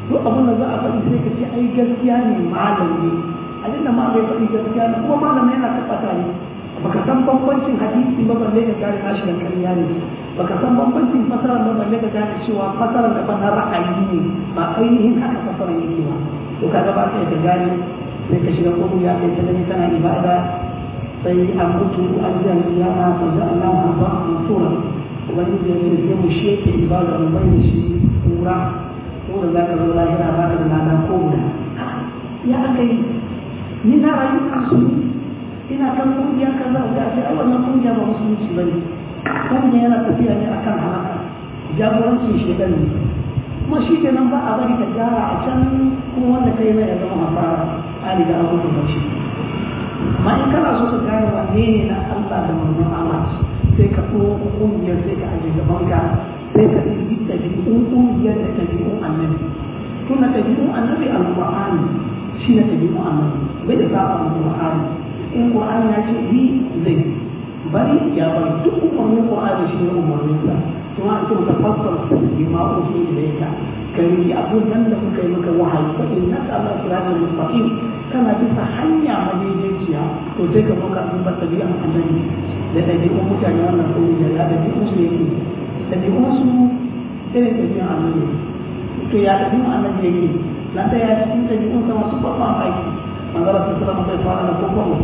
duk abin da za a faɗi sai ka ce ai gaskiya ne malam ne abin da ma bai faɗi gaskiya ne kuma malam yana tabbata ne baka san bambancin hadisi ba balle ka gane nashi da ƙarya ne baka san bambancin fasarar ba balle ka gane cewa fasarar da ban ra'ayi ne ba ainihin haka fasarar yake ba to kaga ba sai ka gane sai ka shiga kogo ya kai ta tana ibada sai an mutu an jan ya ma fa za Allah ma ba mansura wani da yake sai mu sheke ibada mu bai shi kura ko da zaka zo lahira ba ka da lada ko guda ya aka yi ni na rayu a su ina kan kungiya kaza da ce ai wannan kungiya ba musulunci bane kungiya yana tafiya ne akan halaka jagorancin shedan ne kuma shi ke nan ba a bari ka gyara a can kuma wanda kai mai ya zama hafara a riga an mutu shi amma in kana so ka gane wanne ne na Allah da manzon Allah sai ka so kungiyar sai ka aje gaban ka sai ka yi ɗabi'un kungiyar da ɗabi'un annabi tun da ɗabi'un annabi alƙur'ani shi na ɗabi'un annabi bai da saba alƙur'ani in ƙur'ani ya ce yi zai bari ya bari duk umarnin ƙur'ani shi ne umarnin sa kuma an ce maka fassara bi ma ushi ilayka kai abun nan da muka yi maka wahayi fa innaka ala siratal mustaqim kana bisa hanya madaidaiciya to sai ka muka sun bar tabi'an annabi da ɗabi'un mutane wannan sun da ya ɗabi'un su yake ɗabi'un su irin ɗabi'un annabi to ya ɗabi'un annabi yake na ɗaya cikin ɗabi'un sa masu babban aiki manzara sun sallama sai fara da kokon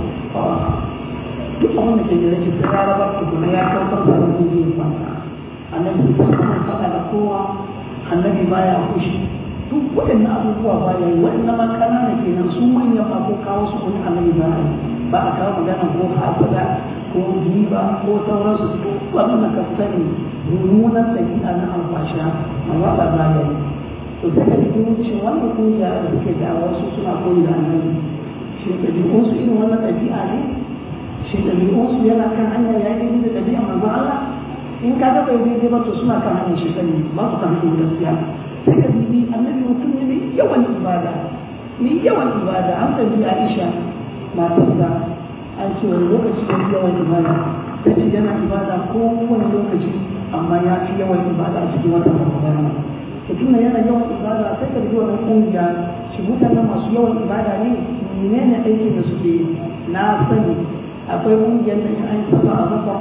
duk abin da ke da rashin sai ya rabar tukuna ya kawar da abin da ya fanta annabi sun faɗa da kowa annabi baya fushi duk waɗannan abubuwa ba ya yi waɗannan ma ƙanana kenan su manyan ba ko kawo su kuma annabi ba yi ba a kawo magana ko hasada ko giba ko sauransu ko abin da ka sani mummunan ɗabi'a na alfasha amma ba ba ya yi to sai ka ji wuce wannan kungiya da suke da wasu suna koyi da annabi shi ɗabi'unsu irin wannan ɗabi'a ne shi ɗabi'unsu yana kan hanya ya yi da ɗabi'a manzo Allah in ka ga bai daidai ba to suna kan hanyar shi sani ba su kan hanyar gaskiya sai ka bibi annabi mutum ne mai yawan ibada mai yawan ibada an tabi Aisha matarsa an ce wani lokaci ne yawan ibada ta ce yana ibada kowane lokaci amma ya fi yawan ibada a cikin watan Ramadana mutum ne yana yawan ibada sai ka bibi wannan kungiya shi mutanen masu yawan ibada ne menene aikin da suke na sani akwai kungiyar da in an saba a zafa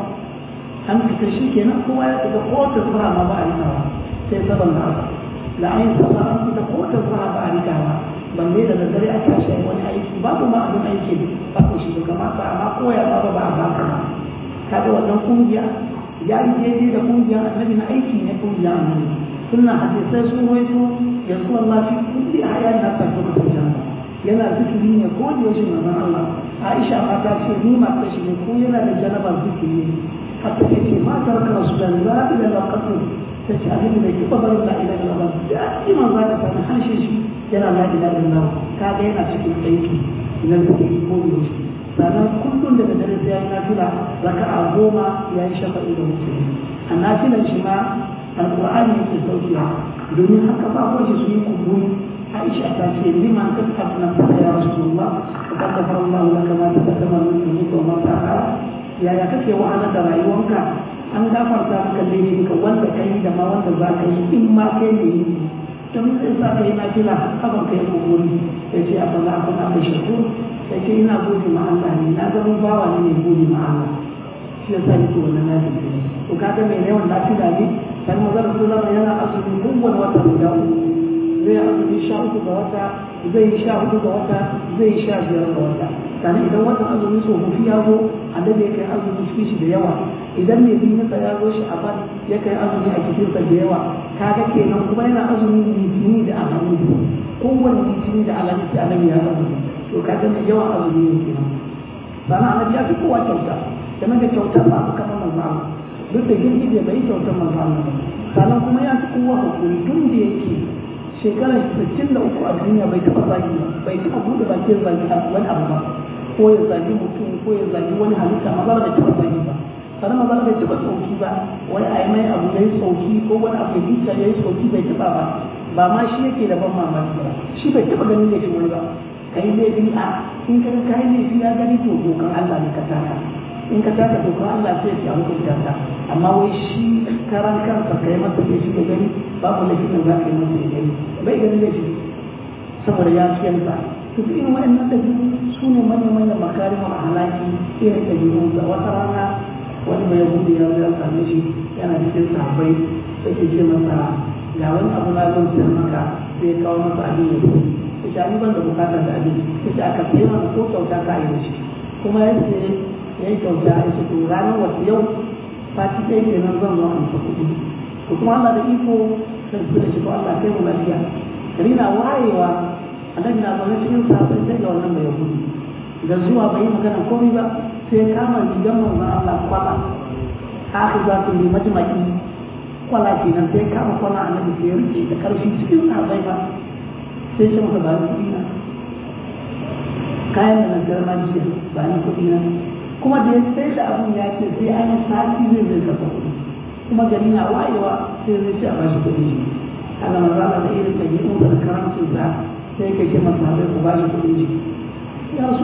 an fita shi kenan kowa ya fita kowace zuwa ma ba a rikawa sai saban da haka da an yi saba an fita kowace zuwa ba a rikawa balle da daddare a tashi wani aiki babu ma abin aiki babu shi da kamata amma koya ba ba a baka ba kaga wannan kungiya ya yi daidai da kungiyar annabi na aiki ne kungiyar annabi sunna hadisai sun waito yanzu Allah fi kulli ayan na ta kuma janna yana zikiri ne ko da yaushe manzon Allah Aisha ma ta ce ni ma ta shi ne ko yana da janabar zikiri ne حتى يأتي ما ترك رسول الله إلا لو قتل تجعله لك فضل لا إله إلا الله دائما ذاك فأنا حاشش يلا لا إله إلا الله كاد ينا شكل أيكي من الذكر يقول يوشي sannan kullum daga dare sai yayi nafila raka'a goma ya yi shafa'i da musulmi a nafilan shi ma alqur'ani yake saukiya domin haka ba ko shi su yi kumburi Aisha ta ce liman kasab nan fa ya rasulullah fa qad Allah laka ma taqaddama min dhunubi wa ma ta'ala yaya kake wahalar da rayuwanka an gafarta maka laifinka wanda ka yi da ma wanda za ka yi in ma kai ne yi don sai sa ka yi na fila hakan ka yi kokori ya ce a bala abin da kai shakku ya ce ina gode ma Allah ne na zama bawa ne mai gode ma Allah shi yasa yake wannan na fila to kaga mai yawan na fila ne dan mazar sallama yana azumi kowane wata guda uku zai azumi sha uku ga wata zai yi sha hudu ga wata zai yi sha biyar ga wata sannan idan watan azumi tsofaffi ya zo annabi ya kai azumi cikin shi da yawa idan mai binsa ya zo shi a ban ya kai azumi a cikinsa da yawa kaga kenan kuma yana azumi litini da alhamis kowane litini da alhamis sai annabi ya azumi to kaga mai yawan azumi ne kenan sannan annabi ya fi kowa kyauta game da kyautar ba su kama manzo Allah duk da girgi da bai kyautar manzo Allah sannan kuma ya fi kowa hakuri tun da yake shekarar 63 a duniya bai taɓa zagi ba bai taɓa buɗe bakin zagi wani abu ba ko ya zagi mutum ko ya zagi wani halitta maza da taɓa zagi ba sannan maza bai taɓa tsoki ba wani a yi mai abu ya yi tsoki ko wani abu ya bisa ya yi tsoki bai taɓa ba ba ma shi yake da ban mamaki ba shi bai taɓa ganin laifin wani ba ka yi laifi a in ka ka yi laifi ya gani to dokan Allah ne ka taka in ka taka dokan Allah sai ya hukunta ka amma wai shi karan kansa ka yi masa laifi ka gani babu laifin da za ka yi masa ya gani bai gani laifi saboda ya fiyansa to duk irin waɗannan ɗabi'u su ne manya-manyan makarimar halaki irin ɗabi'un da wata rana wani mai gudu ya zai same shi yana cikin sahabbai sai ke ce masa ga wani abu na zan sayar maka sai ya kawo masa abin ya zo ya ce ani ban da bukata da abin ya ce aka sayar masa ko kyauta ka yi da shi kuma ya ce ya yi kyauta ya ce to ranar wasu yau sati ɗaya kenan zan zo amsa kuɗi to kuma Allah da iko sai su da shi ko Allah kai mu lafiya gari na wayewa annabi na zaune cikin sahabbai sai ga wannan mai gudu da zuwa bai yi magana komai ba sai kama rigar manzon Allah kwala aka za su yi majmaki kwala kenan sai kama kwala annabi sai ya rike da karfi cikin sahabbai ba sai shi masa ba kuɗi na kayan da na sayar ma jiya ba ni kuɗi na kuma da ya sai da abun ya ce sai an yi sati zai zai kasa kuɗi kuma gari na wayewa sai zai ce a bashi kuɗi shi Allah manzala da irin ɗabi'un da karamcin sa sai ka ce masa haɗe ku bashi kuɗi shi ya rasu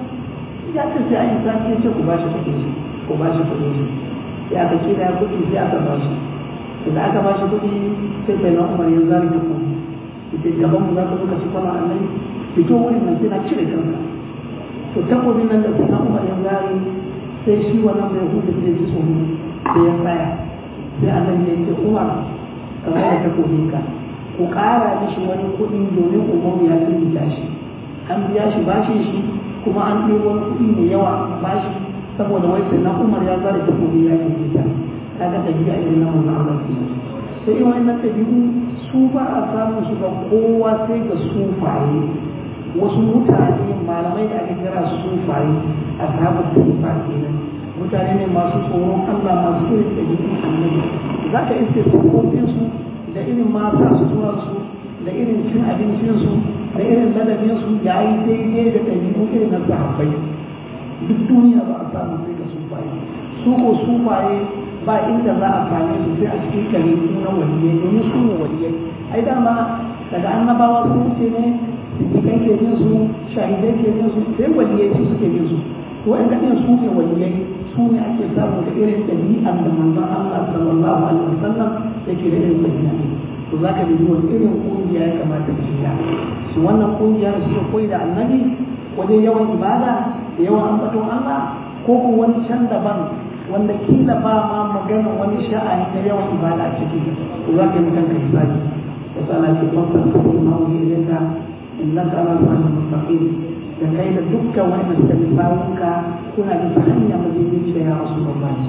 ya ce sai an yi sati ya ce ku bashi kuɗi shi ku bashi kuɗi shi ya ka kira ya kuɗi sai aka bashi idan aka bashi kuɗi sai sai na umar yanzu zari da kuɗi ita gaban mu za ka zuka shi kwana annai fito wurin nan sai na cire kanka to takobin nan da sai na umar yanzu zari sai shi wannan mai hudu da ji tsoro sai ya tsaya sai annabi ya ce umar kamar da takobin ka ku ƙara mishi wani kuɗi domin umaru ya firgita shi an biya shi bashin shi kuma an ɗebo wani kuɗi mai yawa bashi saboda wai sai na umar ya zara takobi ya firgita kaga tabi'a irin na manzon Allah ke sai in wannan tabi'u su ba a samun su ga kowa sai ga sufaye wasu mutane malamai da aka kira sufaye a sahabar tufa kenan mutane ne masu tsoron Allah masu irin tabi'un annabi za ka iske sufofinsu da irin mata suturarsu da irin cin abincinsu da irin ladabinsu ya yi daidai da ɗabi'u irin na sahabbai duk duniya ba a samu sai ga sufaye su ko sufaye ba inda za a same su sai a cikin kare na waliyai domin su ne waliyai ai dama daga annabawa sun wuce ne siddiƙai ke bin su shahidai ke bin su sai waliyai su suke bin su to wanda ɗin su ne waliyai su ne ake samu da irin ɗabi'an da manzon Allah sallallahu alaihi wasallam yake da irin ɗabi'a to za ka dubi wani irin ƙungiya ya kamata ka shiga shi wannan ƙungiya da suka koyi da annabi wajen yawan ibada da yawan ambaton Allah ko ko wani can daban wanda kila ba ma magana wani sha'ani na yawan ibada a ciki to za ka yi kanka hisabi da sana ce kwamfan sabon ma'auki ilayka innaka ala sa'atin mustaqim da kai da dukkan wanda suka bi sawunka kuna bisa hanya majalisar ya rasu babban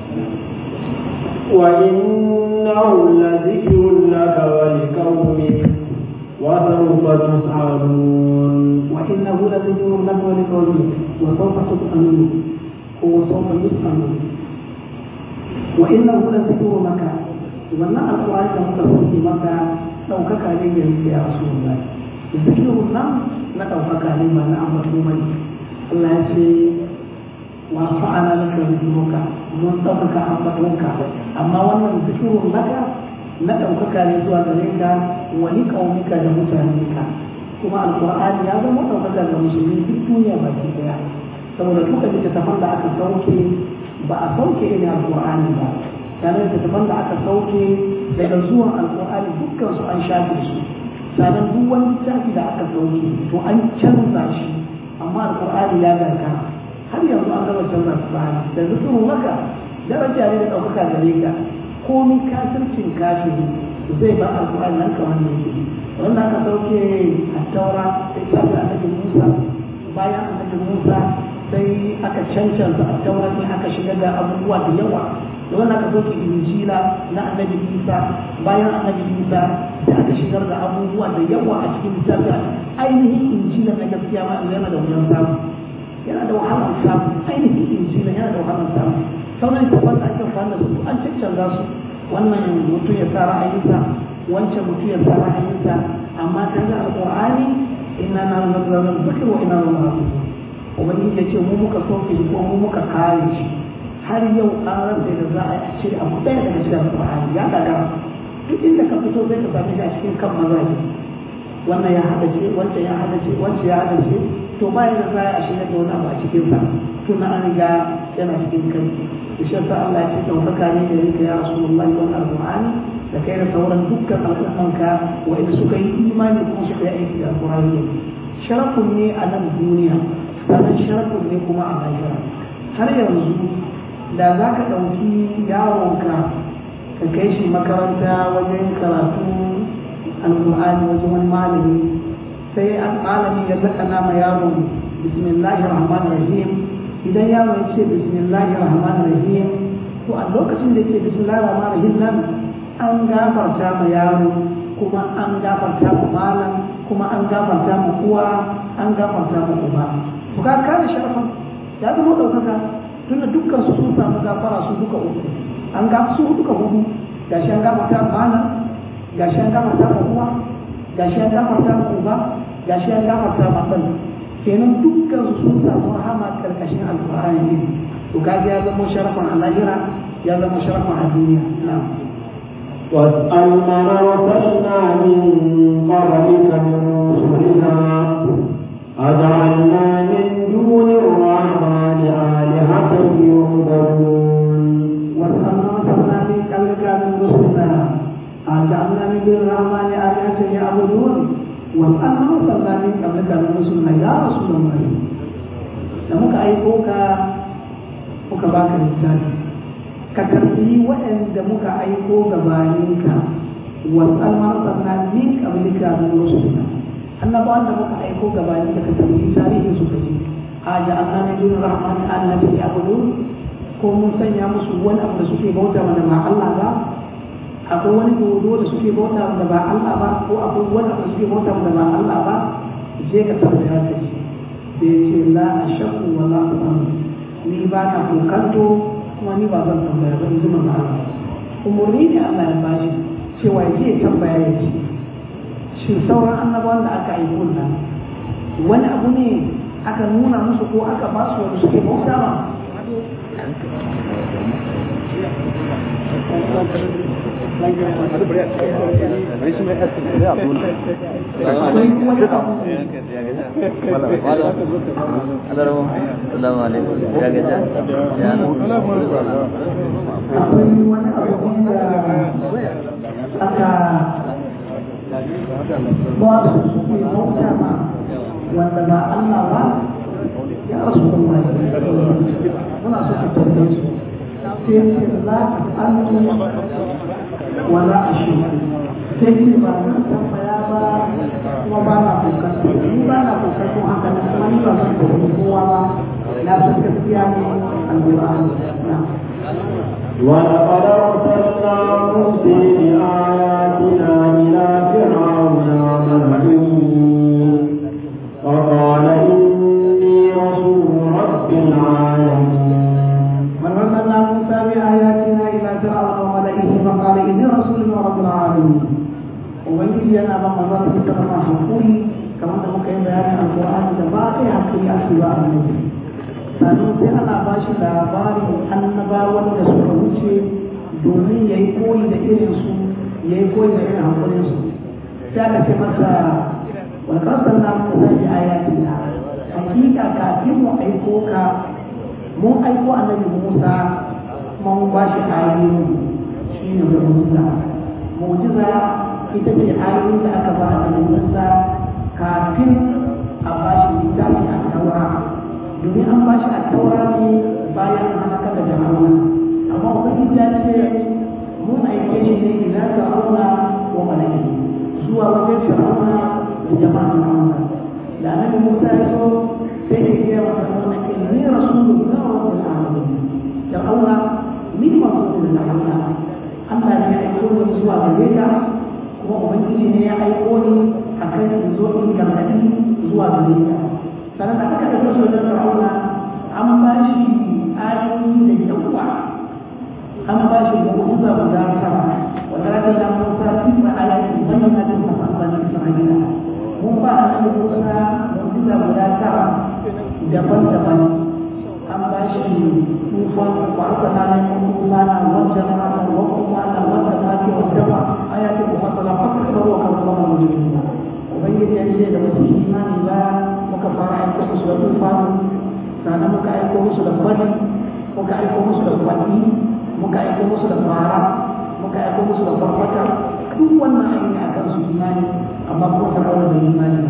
وإنه لذكر لك ولقومك وسوف تسألون وإنه لذكر لك ولقومك وسوف تسألون وسوف يسألون وإنه لذكر لك wannan alƙur'ani da muka sauke maka ɗaukaka ne ga yake ya rasu Allah zikirun nan na ɗaukaka ne ba na ambato bane Allah ya ce wa fa'ala laka zikruka mun ɗaukaka ambatonka amma wannan zikirun laka na ɗaukaka ne zuwa gare ka wani ƙaunika da mutanenka kuma alƙur'ani ya zama ɗaukaka ga musulmi duk duniya baki ɗaya saboda duka littattafan da aka sauke ba a sauke irin alƙur'ani ba sannan littattafan da aka sauke daga zuwan alƙur'ani dukkan su an shafe su sannan duk wani littafi da aka sauke to an canza shi amma alƙur'ani ya gargara har yanzu an gama canza su ba da zikirin maka daraja ne da ɗaukaka gare ka komi kafircin kafiri zai ba alƙur'ani nan kamar ne yake wanda aka sauke a taura sai shafi annabi musa bayan annabi musa sai aka cancanta a taura ne aka shiga da abubuwa da yawa da wanda aka sauke injila na annabi isa bayan annabi isa sai aka shigar da abubuwa da yawa a cikin littafin ainihin injila na gaskiya ma yana da wuyan samu yana da wahalar samu ainihin injila yana da wahalar samu sauran littafan da ake fara su an cancanza su wannan mutum ya sa ra'ayinsa wancan mutum ya sa ra'ayinsa amma ta ga alƙur'ani inna na nazarar zikir wa inna na nazarar ubangiji ya ce mu muka soke shi ko mu muka kare shi har yau an rasa da za a ce abu ɗaya daga cikin alƙur'ani ya gagara duk inda ka fito zai ka same shi a cikin kan mazaje wannan ya hada ce wancan ya hada ce wancan ya hada ce to ba da za a shiga da wani abu a cikin sa tun an riga yana cikin kai da shi sa Allah ya ce ɗaukaka ne da yake ya rasulullahi wannan alƙur'ani da kai da sauran dukkan al'ummanka wa'inda suka yi imani kuma suka yi aiki da alƙur'ani sharafun ne a nan duniya sannan sharafun ne kuma a lahira har yanzu da za ka ɗauki yaronka ka kai shi makaranta wajen karatu alƙur'ani wajen wani malami sai malami ya zakana ma yaron bismillahir rahmanir rahim idan yaro ya ce bismillahir rahmanir rahim to a lokacin da yake bismillahir rahmanir rahim nan an gafarta ma yaro kuma an gafarta ma malam kuma an gafarta ma uwa an gafarta ma uba to ka kare sharafin ya zama ɗaukaka tunda dukkan su sun samu gafara su duka uku an ga su duka hudu gashi an gafarta ma malam gashi an gafarta ma uwa gashi an gafarta ma uba gashi an gafarta ma ɗan kenan dukkan su sun samu rahama karkashin alƙur'ani ne to kaji ya zama sharafin a lahira ya zama sharafin a duniya na'am واسأل من أرسلنا من قبلك من رسلنا أجعلنا من دون الرحمن آلهة يعبدون واسأل من أرسلنا من قبلك من رسلنا أجعلنا من دون الرحمن آلهة يعبدون واسأل من أرسلنا من قبلك من رسلنا يا رسول الله da muka aiko ka muka baka littafi ka tambayi waɗanda muka aiko gabaninka wasal man sanna min qablika min rusulina annabawan da muka aiko gabaninka ka tambayi tarihin su kaji a ja Allah ne dun rahman annabi ya budu ko mun sanya musu wani abu da suke bauta wanda ba Allah ba akwai wani dodo da suke bauta wanda ba Allah ba ko akwai wani abu da suke bauta wanda ba Allah ba je ka tambaya ka ji sai ce la ashaqu wa la ni ba na kokanto kuma ni ba zan tambaya ba in ji manzo Allah umurni ne Allah ya bashi cewa ya je tambaya ya ce shin sauran annabawan da aka yi kunna wani abu ne aka nuna musu ko aka ba su wanda suke bauta ma Assalamu alaikum. Ya gaja? Ya akwai wani abu da aka ba su suke bauta ma wanda ba Allah ba ya rasu kuma muna so ka tambaye su sai ce la antu wala ashu sai ce ba na tambaya ba kuma ba na kokarta ni ba na kokarta haka na kuma ni ba zan kokarta kowa ba na san gaskiya ne alƙur'ani na ولقد أرسلنا موسى بآياتنا إلى فرعون وملئه فقال إني رسول رب العالمين وأرسلنا موسى بآياتنا إلى فرعون وملئه فقال إني رسول من رب العالمين ubangiji yana ba maza su fita ma hakuri kamar da muka yi bayanin alkur'ani da ba kai hakuri a su ba a annabi sannan sai ana ba shi labarin annabawan da suka wuce domin ya yi koyi da irin su ya yi koyi da irin hakurin su sai aka ce masa wal qasalna musa bi ayatina hakika kafin mu aiko ka mun aiko annabi musa kuma mun ba shi ayoyi shine mu'jiza mu'jiza ita ce ayoyin da aka ba annabi musa kafin a ba shi littafi a taura domin an ba shi a taura ne bayan halaka da jama'a amma ubangiji ya ce mun aike shi ne ila fir'auna wa malaki zuwa wajen fir'auna da jama'a fir'auna da annabi Musa ya so sai ya ce wa fir'auna inni rasulun min rabbil alamin fir'auna min rasulun Allah Allah ne ya aiko ni zuwa gare ka kuma ubangiji ne ya aiko ni akan in zo in gargadi zuwa gare ka sannan da aka ɗauke shi wajen fir'auna an ba shi ayoyi da yawa an ba shi mu'jiza guda tara wanda ake da Musa tisa ayati bayyana da sahabban Isra'ila mun ba annabi Musa mu'jiza guda tara daban-daban an ba shi tufan wa arsalna min tufana wa jama'a wa qumana wa tamaki wa daba ayati mufassala fakkaru wa kadzaba mujrimina ubangiji ya ce da mutum imani ba muka fara aiko musu da tufanu sannan muka aiko musu da fari muka aiko musu da kwani muka aiko musu da fara muka aiko musu da farfata duk wannan an yi akan su imani amma kuma ta kawo da imani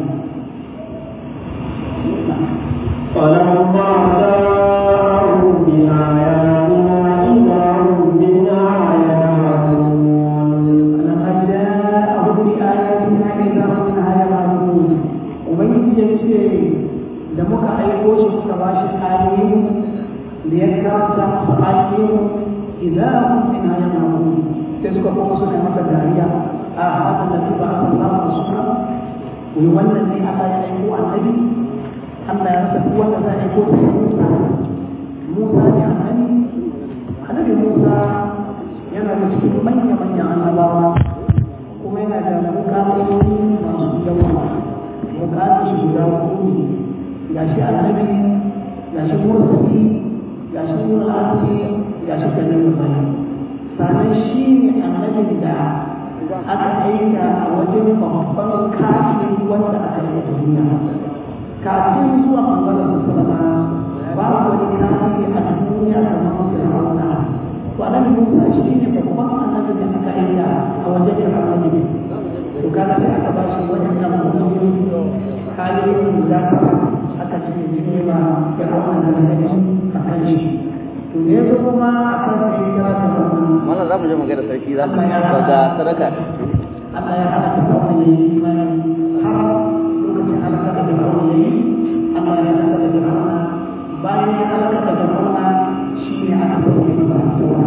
فلما جاءهم بآياتنا إذا هم منها يعلمون فلما جاءهم بآياتنا إذا هم منها يعلمون وبين يجي da muka aiko shi muka ba shi ayoyin da ya karanta masa ayoyin idan hum min ayyamin sai suka kuma suna masa dariya a haka da ba a san ba su suna wai wannan ne aka yi aiko annabi Allah ya rasa duk wanda za a aiko da Musa Musa ne annabi annabi Musa yana da cikin manya manyan annabawa kuma yana da mukamai masu yawa mukamai shi guda hudu ga shi annabi ga shi mursali ga shi murati ga shi kanin mutane sannan shi ne annabin da aka aika a wajen babban kafin wanda aka yi a duniya kafin zuwa manzalar sallama babu wani kafin a duniya kamar fir'auna to annabi musa shi ne babban annabi da aka aika a wajen fir'auna ne to kaga sai aka ba shi waɗannan mutum kayoyin guda aka ce ne ma fir'auna da annabi a kan shi to ne zo kuma a kan shi kira ta wannan Wannan za mu je mu ga da sarki za mu ga sadaka. Allah ya hana ta kawai ya yi imani har lokacin halaka da fir'auna ya yi Allah ya halaka da fir'auna bayan ya halaka da fir'auna shi ne aka sauke masa taura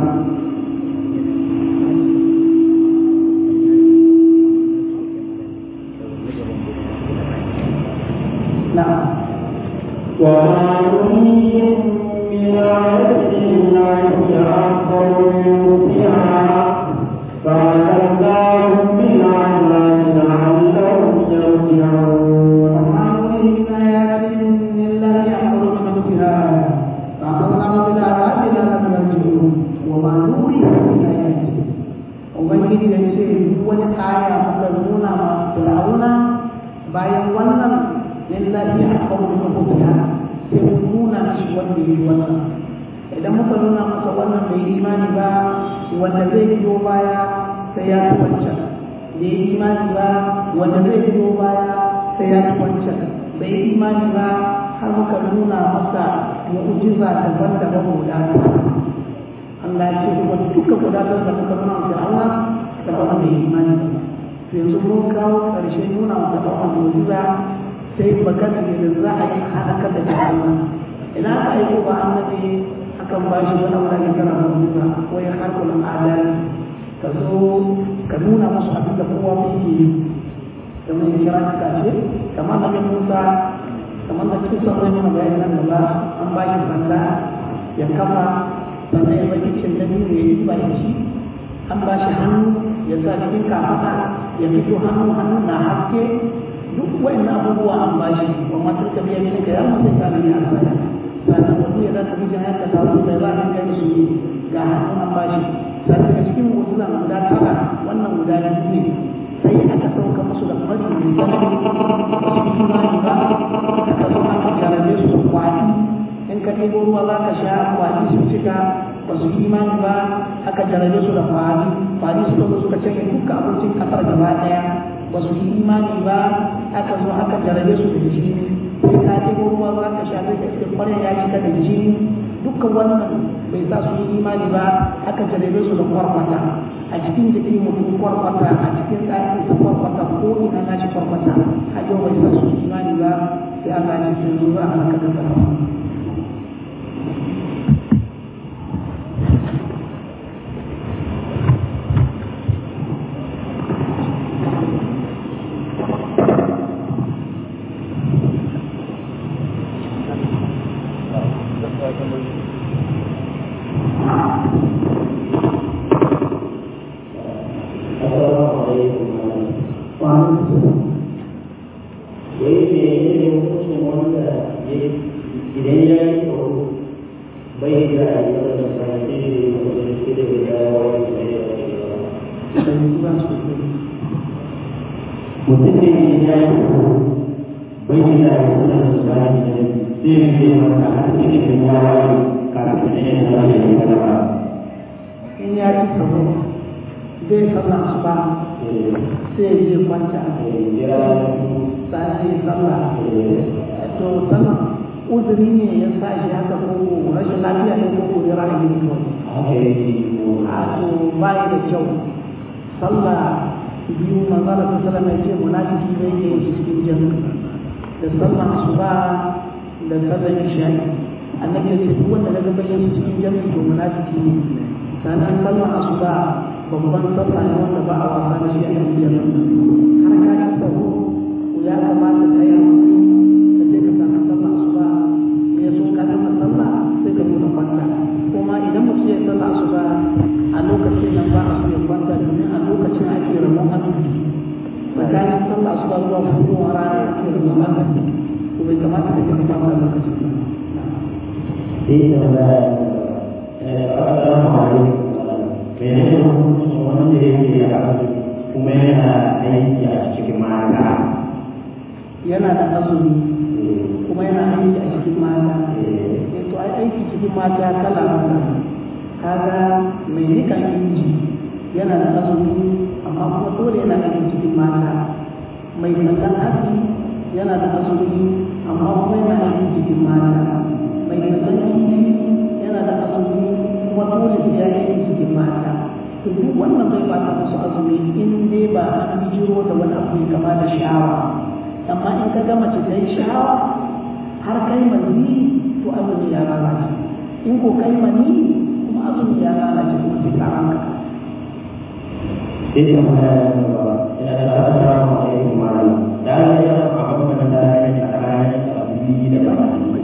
na'am وما نريهم من آية إلا هي أكبر من أختها فأخذناهم بالعذاب لعلهم يرجعون وما نريد من آيات إلا يأمر بمثلها فأخذناهم بالعذاب لعلهم يرجعون وما نريد من آيات Ubangiji da ce duk wani aya muka nuna ma Fir'auna bayan wannan lillahi a kawo da mutuwa sai mu nuna shi wanda ya yi wannan idan muka nuna masa wannan bai yi imani ba wanda zai biyo baya sai ya ci wancan bai yi imani ba wanda zai biyo baya sai ya ci wancan bai yi imani ba har muka nuna masa mu'jiza daban-daban guda Allah ya ce kuma duka gudanar da muka nuna wa Allah da ba wanda ya imani ba to yanzu mun kawo ƙarshen nuna wa fir'auna mu'jiza sai magana ne da za a yi halaka da jahannama ina aka aiko ba annabi akan ba shi wani abu da ke kira mu'jiza ko ya harkul adali ka zo ka nuna musu abin da kowa mai yi kamar ya kira ka ce kamar da Musa kamar da cikin sauran yana bayani nan gaba an ba shi sanda ya kafa sannan ya baki cin da biyu ya yi ba da shi an ba shi hannu ya sa cikin kafaɗa ya fito hannu hannu na haske duk wa'in abubuwa an ba shi wa matar ka biya ne ka ya mutu ta ne a sana sannan wani ya zata bi jihar ka tawo da za ka kai su yi ga hannu an ba shi sannan daga cikin mutunan guda tara wannan guda biyu ne sai aka sauka musu da fari mai tsanani ba su yi imani ba aka zo aka jarabe su da kwani in ka ɗebo ruwa za ka sha kwani su cika ba su yi imani ba aka jarabe su da kwani kwani suka zo suka canye duka abincin ƙasar gaba ɗaya ba su yi imani ba aka zo aka jarabe su da jini sai ka ɗebo ruwa za ka sha sai ka ce kwanan ya cika da jini dukkan wannan bai sa su yi imani ba aka jarabe su da kwarkwata a cikin jikin mutum kwarkwata a cikin ɗaki ta kwarkwata ko ina na ci kwarkwata a yau bai sa su yi imani ba sai Allah ya ce zuwa a halaka da zama mutum ne ya yi bai yi da ya kuma da su bayan da zai yi zai maka a cikin da ya waye kafin da yin da ya yi da ba in ya ci sabo zai sallah asuba sai ya je kwanta sai ya sallah to sallah uzuri ne ya sa shi haka ko rashin lafiya ne ko ko ya ra'ayi ne kawai a to bai da kyau sallah biyu manzara ta sallama ya ce munafiki ne ke yi cikin jami'a da sallah asuba da sallar isha'i annabi ya ce duk wanda daga bayan cikin jami'a to munafiki ne sannan sallar asuba babban sallah ne wanda ba a wasa da shi a cikin jami'a har ka ci sabo ya kamata ka yi ka je ka samu sallah asuba ya so ka gama sallah sai ka zo ka kwanta kuma idan mutum ya sallah asuba a lokacin nan ba a so ya kwanta domin a lokacin ake rabon azumi tsakanin sallah asuba zuwa fitowar rana ake rabon azumi to bai kamata ka je ka kwanta lokacin ba Iya, Assalamu alaikum. Menene hukuncin wanda yake azumi kuma yana aiki a cikin mata? yana da azumi kuma yana aiki a cikin mata eh to ai aiki cikin mata kala kala kaga mai rikan inji yana da azumi amma kuma dole yana aiki cikin mata mai sandan haki yana da azumi amma kuma yana aiki cikin mata mai sandan inji yana da azumi kuma dole sai ya aiki cikin mata to duk wannan bai bata musu azumi in dai ba an bijiro da wani abu mai kama da sha'awa amma in ka ga mace ta yi sha'awa har kai mani to azumi ya lalace in ko kai mani kuma azumi ya lalace kuma sai ka ranka Iya, Assalamu alaikum warahmatullahi Dan ya apa mengenai caranya lebih dan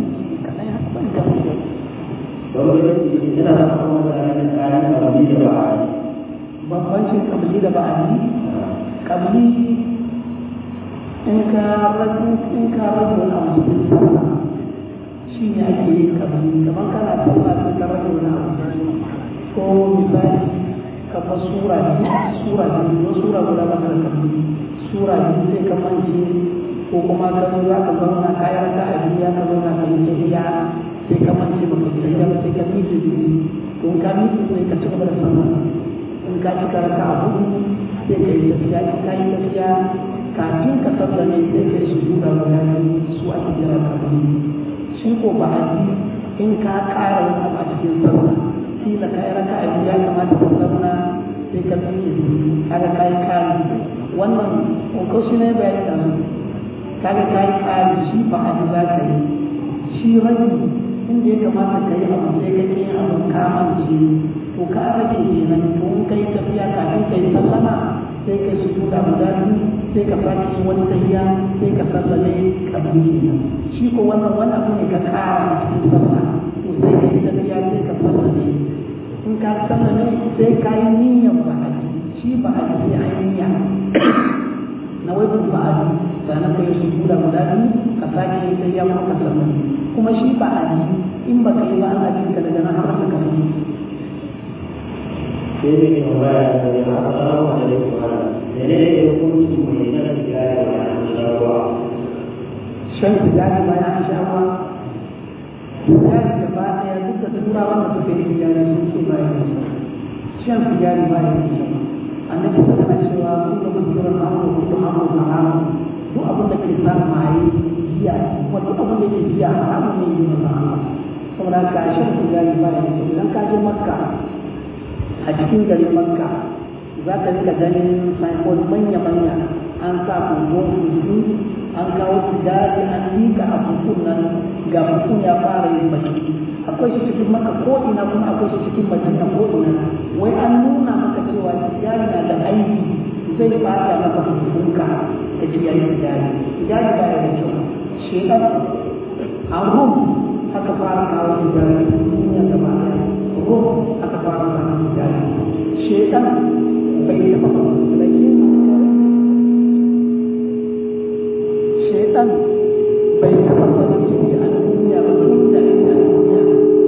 Kalau kita tidak tahu mengenai caranya lebih dan bambancin kabili da ba'adi kabili in ka rage in ka rage wani abu cikin sallah shi ne ake yin kabili kamar kana sallah sai ka rage wani abu ko misali kamar sura biyu sura biyu ko sura guda ba da kabili sura biyu sai ka mance ko kuma ka zo za ka zauna kayan ka a biya ka zauna ka yi tafiya sai ka mance ba ka tafiya ba sai ka miƙe biyu to in ka miƙe sai ka ci gaba da sallah in ka ci karaka a hudu sai ka yi tafiya in ka yi tafiya kafin ka sallame sai ka yi su duka guda su ake jira ka shi ko ba a ji in ka ƙara yin abu a cikin sallah kila ka yi raka a biyu ya kamata ka zauna sai ka tsaye kaga ka yi kari wannan ko shi ne bayani da su kaga ka yi kari shi ba a ji za ka yi shi rabi inda ya kamata ka yi abu sai ka ke abu kamance to ka rage kenan to in kai tafiya kafin kai sallama sai kai su tuka guda biyu sai ka sake yin wani tafiya sai ka sallame kabili shi ko wannan wani abu ne ka kara a cikin sallah to sai kai tafiya sai ka sallame in ka sallame sai ka yi niyyar ba a shi ba a sai a yi niyya na wai ba a ji sannan kai su tuka guda biyu ka sake yin tafiya kuma ka sallame kuma shi ba a ji in ba ka yi ba ana jin ka daga nan har ka kai Jadi orang yang Allah dari Tuhan. Jadi dia pun semuanya tidak ada Allah. shan sigari bayan an sha ruwa sigari da ba ɗaya duk da turawa da suke yin sigari sun ce bayan da shan sigari bayan da shi annabi ta kana cewa kun da mutum hamu ko hamu na hamu duk abin da ke sa maye giya kuma duk abin da ke giya haramun ne yi masa Allah saboda ka shan sigari bayan da shi idan ka je makka a cikin garin makka za ka rika ganin signboard manya-manya an sa kungon kuzi an kawo sigari an liƙa a bukun nan ga bukun ya fara yin baki akwai shi cikin maka ko ina kuma akwai shi cikin madina ko ina wai an nuna maka cewa sigari na da aiki zai bata maka hukunka da kiyaye sigari sigari baya da kyau shekar a rum aka fara kawo sigari duniya gaba ɗaya rum aka fara kawo sigari shekar bai taɓa rage shaitan bai taɓa farin ciki a duniya ba tun da ina duniya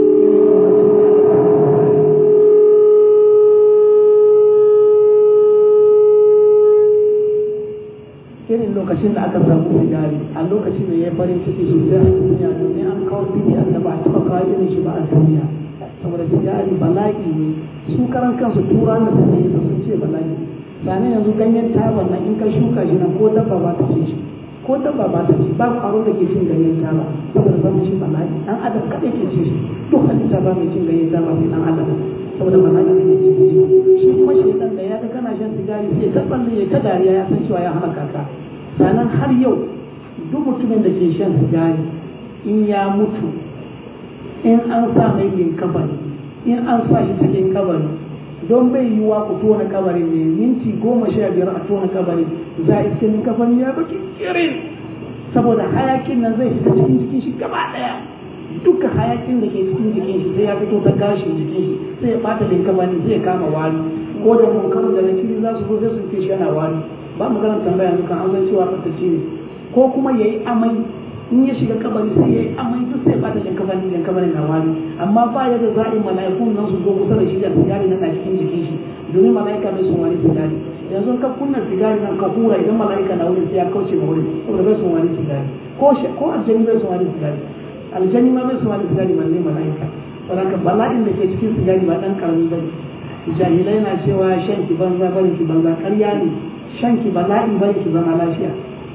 irin lokacin da aka samu sigari a lokacin da ya farin ciki sosai a duniya domin an kawo bidi da ba a taɓa kawo irin shi ba a duniya saboda sigari bala'i ne su karan kansu tura da suke yi sun ce bala'i sani yanzu ganyen taba na in ka shuka shi nan ko dabba ba ta ce shi ko dabba ba ta ci ba kwaro da ke cin ganyen taba saboda zama shi bala'i dan adam kaɗai ke ci shi duk halitta ba mai cin ganyen taba sai dan adam saboda bala'i da ke cin shi shi kuma shi dan da ya ga kana shan sigari sai ta tsalle ya ta dariya ya san cewa ya halaka ka sannan har yau duk mutumin da ke shan sigari in ya mutu in an sa mai yin kabari in an sa shi cikin kabari don bai yi wa ku tona kabarin ne minti goma sha biyar a tona kabarin za a iske min kabarin ya baki kirin saboda hayakin nan zai fita cikin jikin shi gaba daya duka hayakin da ke cikin jikin shi sai ya fito ta gashin jikin shi sai ya bata min kabarin zai kama wari ko da munkar da na kiri za su zo sai su fi shi yana wari ba mu ganin tambaya dukan an san cewa fatacce ne ko kuma ya yi amai in ya shiga kabari sai ya yi amai duk sai bata jin kabari jin kabari na wani amma ba ya da za'i mala'ikun nan su zo kusa da shi da sigari na cikin jikin shi domin mala'ika bai sun wani sigari yanzu ka kunna sigari nan ka hura idan mala'ika na wurin sai ya kauce ma wurin saboda bai sun wani sigari ko ko aljani bai sun wani sigari aljani ma bai sun wani sigari balle mala'ika saboda bala'in da ke cikin sigari ba dan karami bane jahilai na cewa shan ki banza bane ki banza ƙarya ne shan ki bala'i bane ki zama lafiya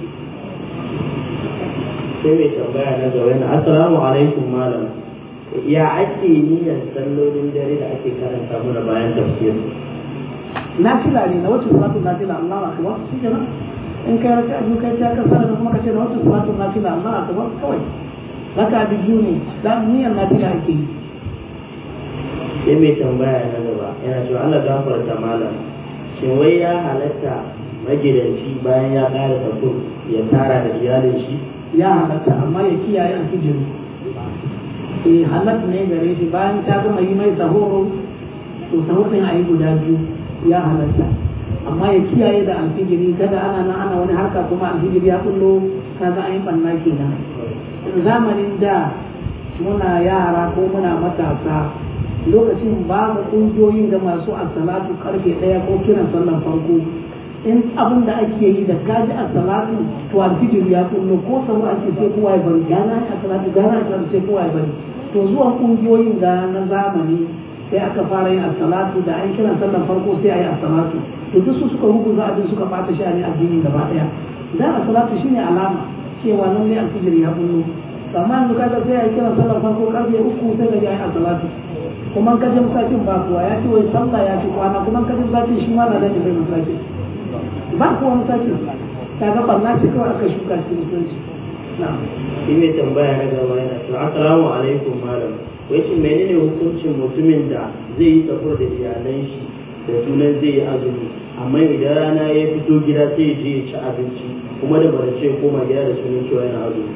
sai mai tambaya na gaba yana assalamu alaikum malam ya ake niyyar sallolin dare da ake karanta mana bayan tafsir nafila ne na wacce salatu nafila Allah akbar shi kenan in kai raka biyu kai ta kasar da kuma kace da wacce salatu nafila Allah akbar kawai raka biyu ne da niyyar nafila ake yi sai mai tambaya na gaba yana cewa Allah gafarta malam shin wai ya halatta magidanci bayan ya ƙara tafur ya tara da iyalin shi ya halatta amma ya kiyaye alfijiri eh halat ne gare shi bayan ta gama yi mai sahoro to sahorin a yi guda biyu ya halatta amma ya kiyaye da alfijiri kada ana nan ana wani harka kuma alfijiri ya kullo kaga an yi banna kenan zamanin da muna yara ko muna matasa lokacin babu ƙungiyoyin da masu asalatu karfe ɗaya ko kiran sallan farko in abin da ake yi da kaji a salatu to alfijir ya kullo ko sau ake sai kowa ya bari gana a salatu gana a salatu sai kowa ya bari to zuwan kungiyoyin da na zamani sai aka fara yin salatu da an kiran sallan farko sai a yi salatu to duk su suka rubuta abin suka bata shi ne addini gaba daya dan salatu shine alama cewa nan ne alfijir ya kullo amma yanzu kaga sai a yi kiran sallan farko karfe uku sai ga ya yi salatu kuma ka je masallacin ba kuwa ya ce wai sallah ya ci kwana kuma ka je masallacin shi ma na da bai masallacin ba ku wani sake ta ga barna ce kawai aka shuka shi mutunci shi mai tambaya na gaba yana cewa assalamu alaikum malam wai shin menene hukuncin mutumin da zai yi safar da iyalan shi da sunan zai yi azumi amma idan rana ya fito gida sai je ya ci abinci kuma da bara ce koma gida da sunan cewa yana azumi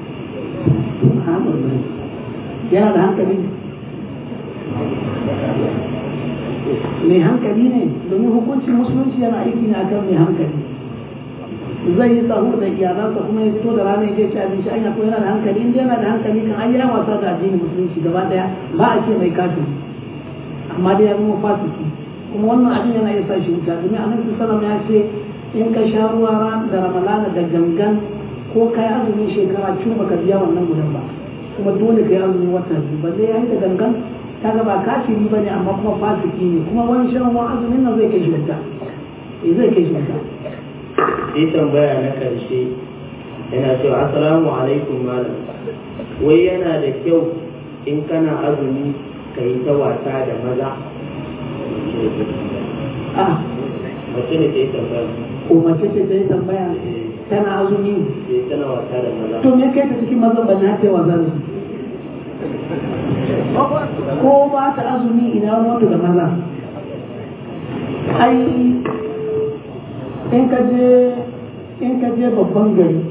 yana da hankali mai hankali ne domin hukuncin musulunci yana aiki ne akan mai hankali zai yi tsaho da iyalansa kuma ya fito da rana ya ci abinci an yato yana da hankali inda yana da hankali kan an yi wasa da addinin musulunci gaba daya ba a ce mai kafin amma dai ya zama fasiki kuma wannan abin yana iya sa shi wuta domin annabi sallallahu ya ce in ka sha ruwa ran da ramalana da gangan ko kai azumin shekara cin baka biya wannan gudan ba kuma dole kai azumin wata biyu balle ya yi da gangan kaga ba kafiri bane amma kuma fasiki ne kuma wani shan wani azumin nan zai kai shi wuta eh zai kai shi wuta sai tambaya na karshe yana cewa assalamu alaikum malam wai yana da kyau in kana azumi ka yi ta wasa da maza ah mace ne ta yi tambaya ko mace ce ta yi tambaya tana azumi sai tana wasa da maza to me kai ta cikin mazan ba na ce wasa da su ko ba ta azumi ina wato da maza ai in ka je in ka je babban gari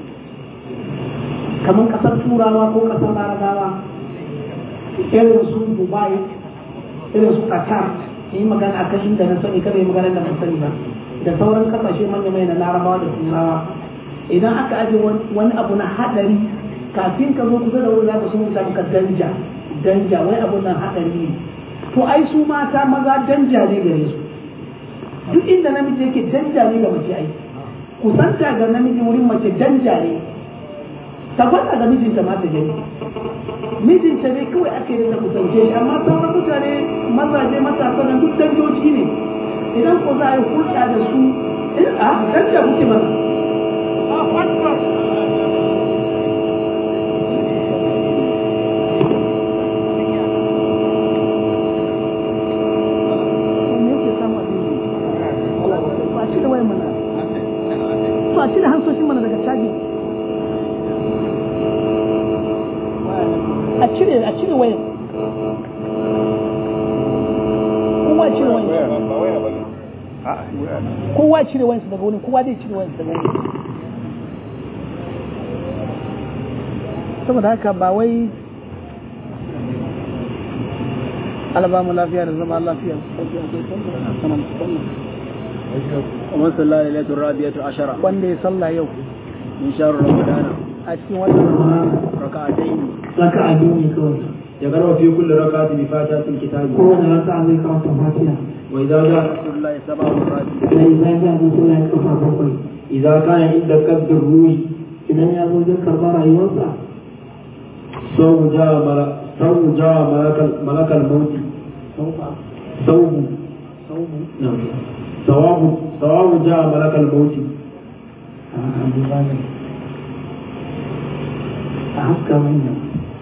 kamar kasar turawa ko kasar larabawa irin su dubai irin su qatar yi magana akan inda na sani kada yi magana da ban sani ba da sauran kasashe manya mai na larabawa da turawa idan aka aje wani abu na hadari kafin ka zo kusa da wuri za ka sun samu ka danja danja wai abu nan hadari ne to ai su mata maza danja ne gare su duk inda namiji yake danja ne ga mace ai kusanta ga namiji wurin mace danja ne ta faɗa ga mijinta ma ta gani mijinta ne kawai ake yi da kusance shi amma sauran mutane mazaje matasa nan duk dangoji ne idan ko za a yi hulɗa da su in a dan da kuke masa a cire hansoshin mana daga caji a cire a cire wayan kowa cire wayan kowa cire wayan daga wurin kowa zai cire wayan daga wurin saboda haka ba wai alaba mu lafiya da zama lafiya ومن صلى ليلة الرابعة عشرة wanda ya sallah yau من شهر رمضان a cikin wannan ركعتين raka'a biyu ne kawai يقرأ في كل ركعة بفاتحة الكتاب kowane raka'a zai karanta fatiha وإذا جاء رسول الله سبع مرات sai zai zai zai suna yin kafa bakwai إذا كان عند قبض الروح idan ya zo zai karɓa rayuwarsa صوم جاء ملك صوم جاء ملك ملك الموت sauka صوم sauku نعم ثواب ثواب جاء ملك الموت a abu bane a haska manya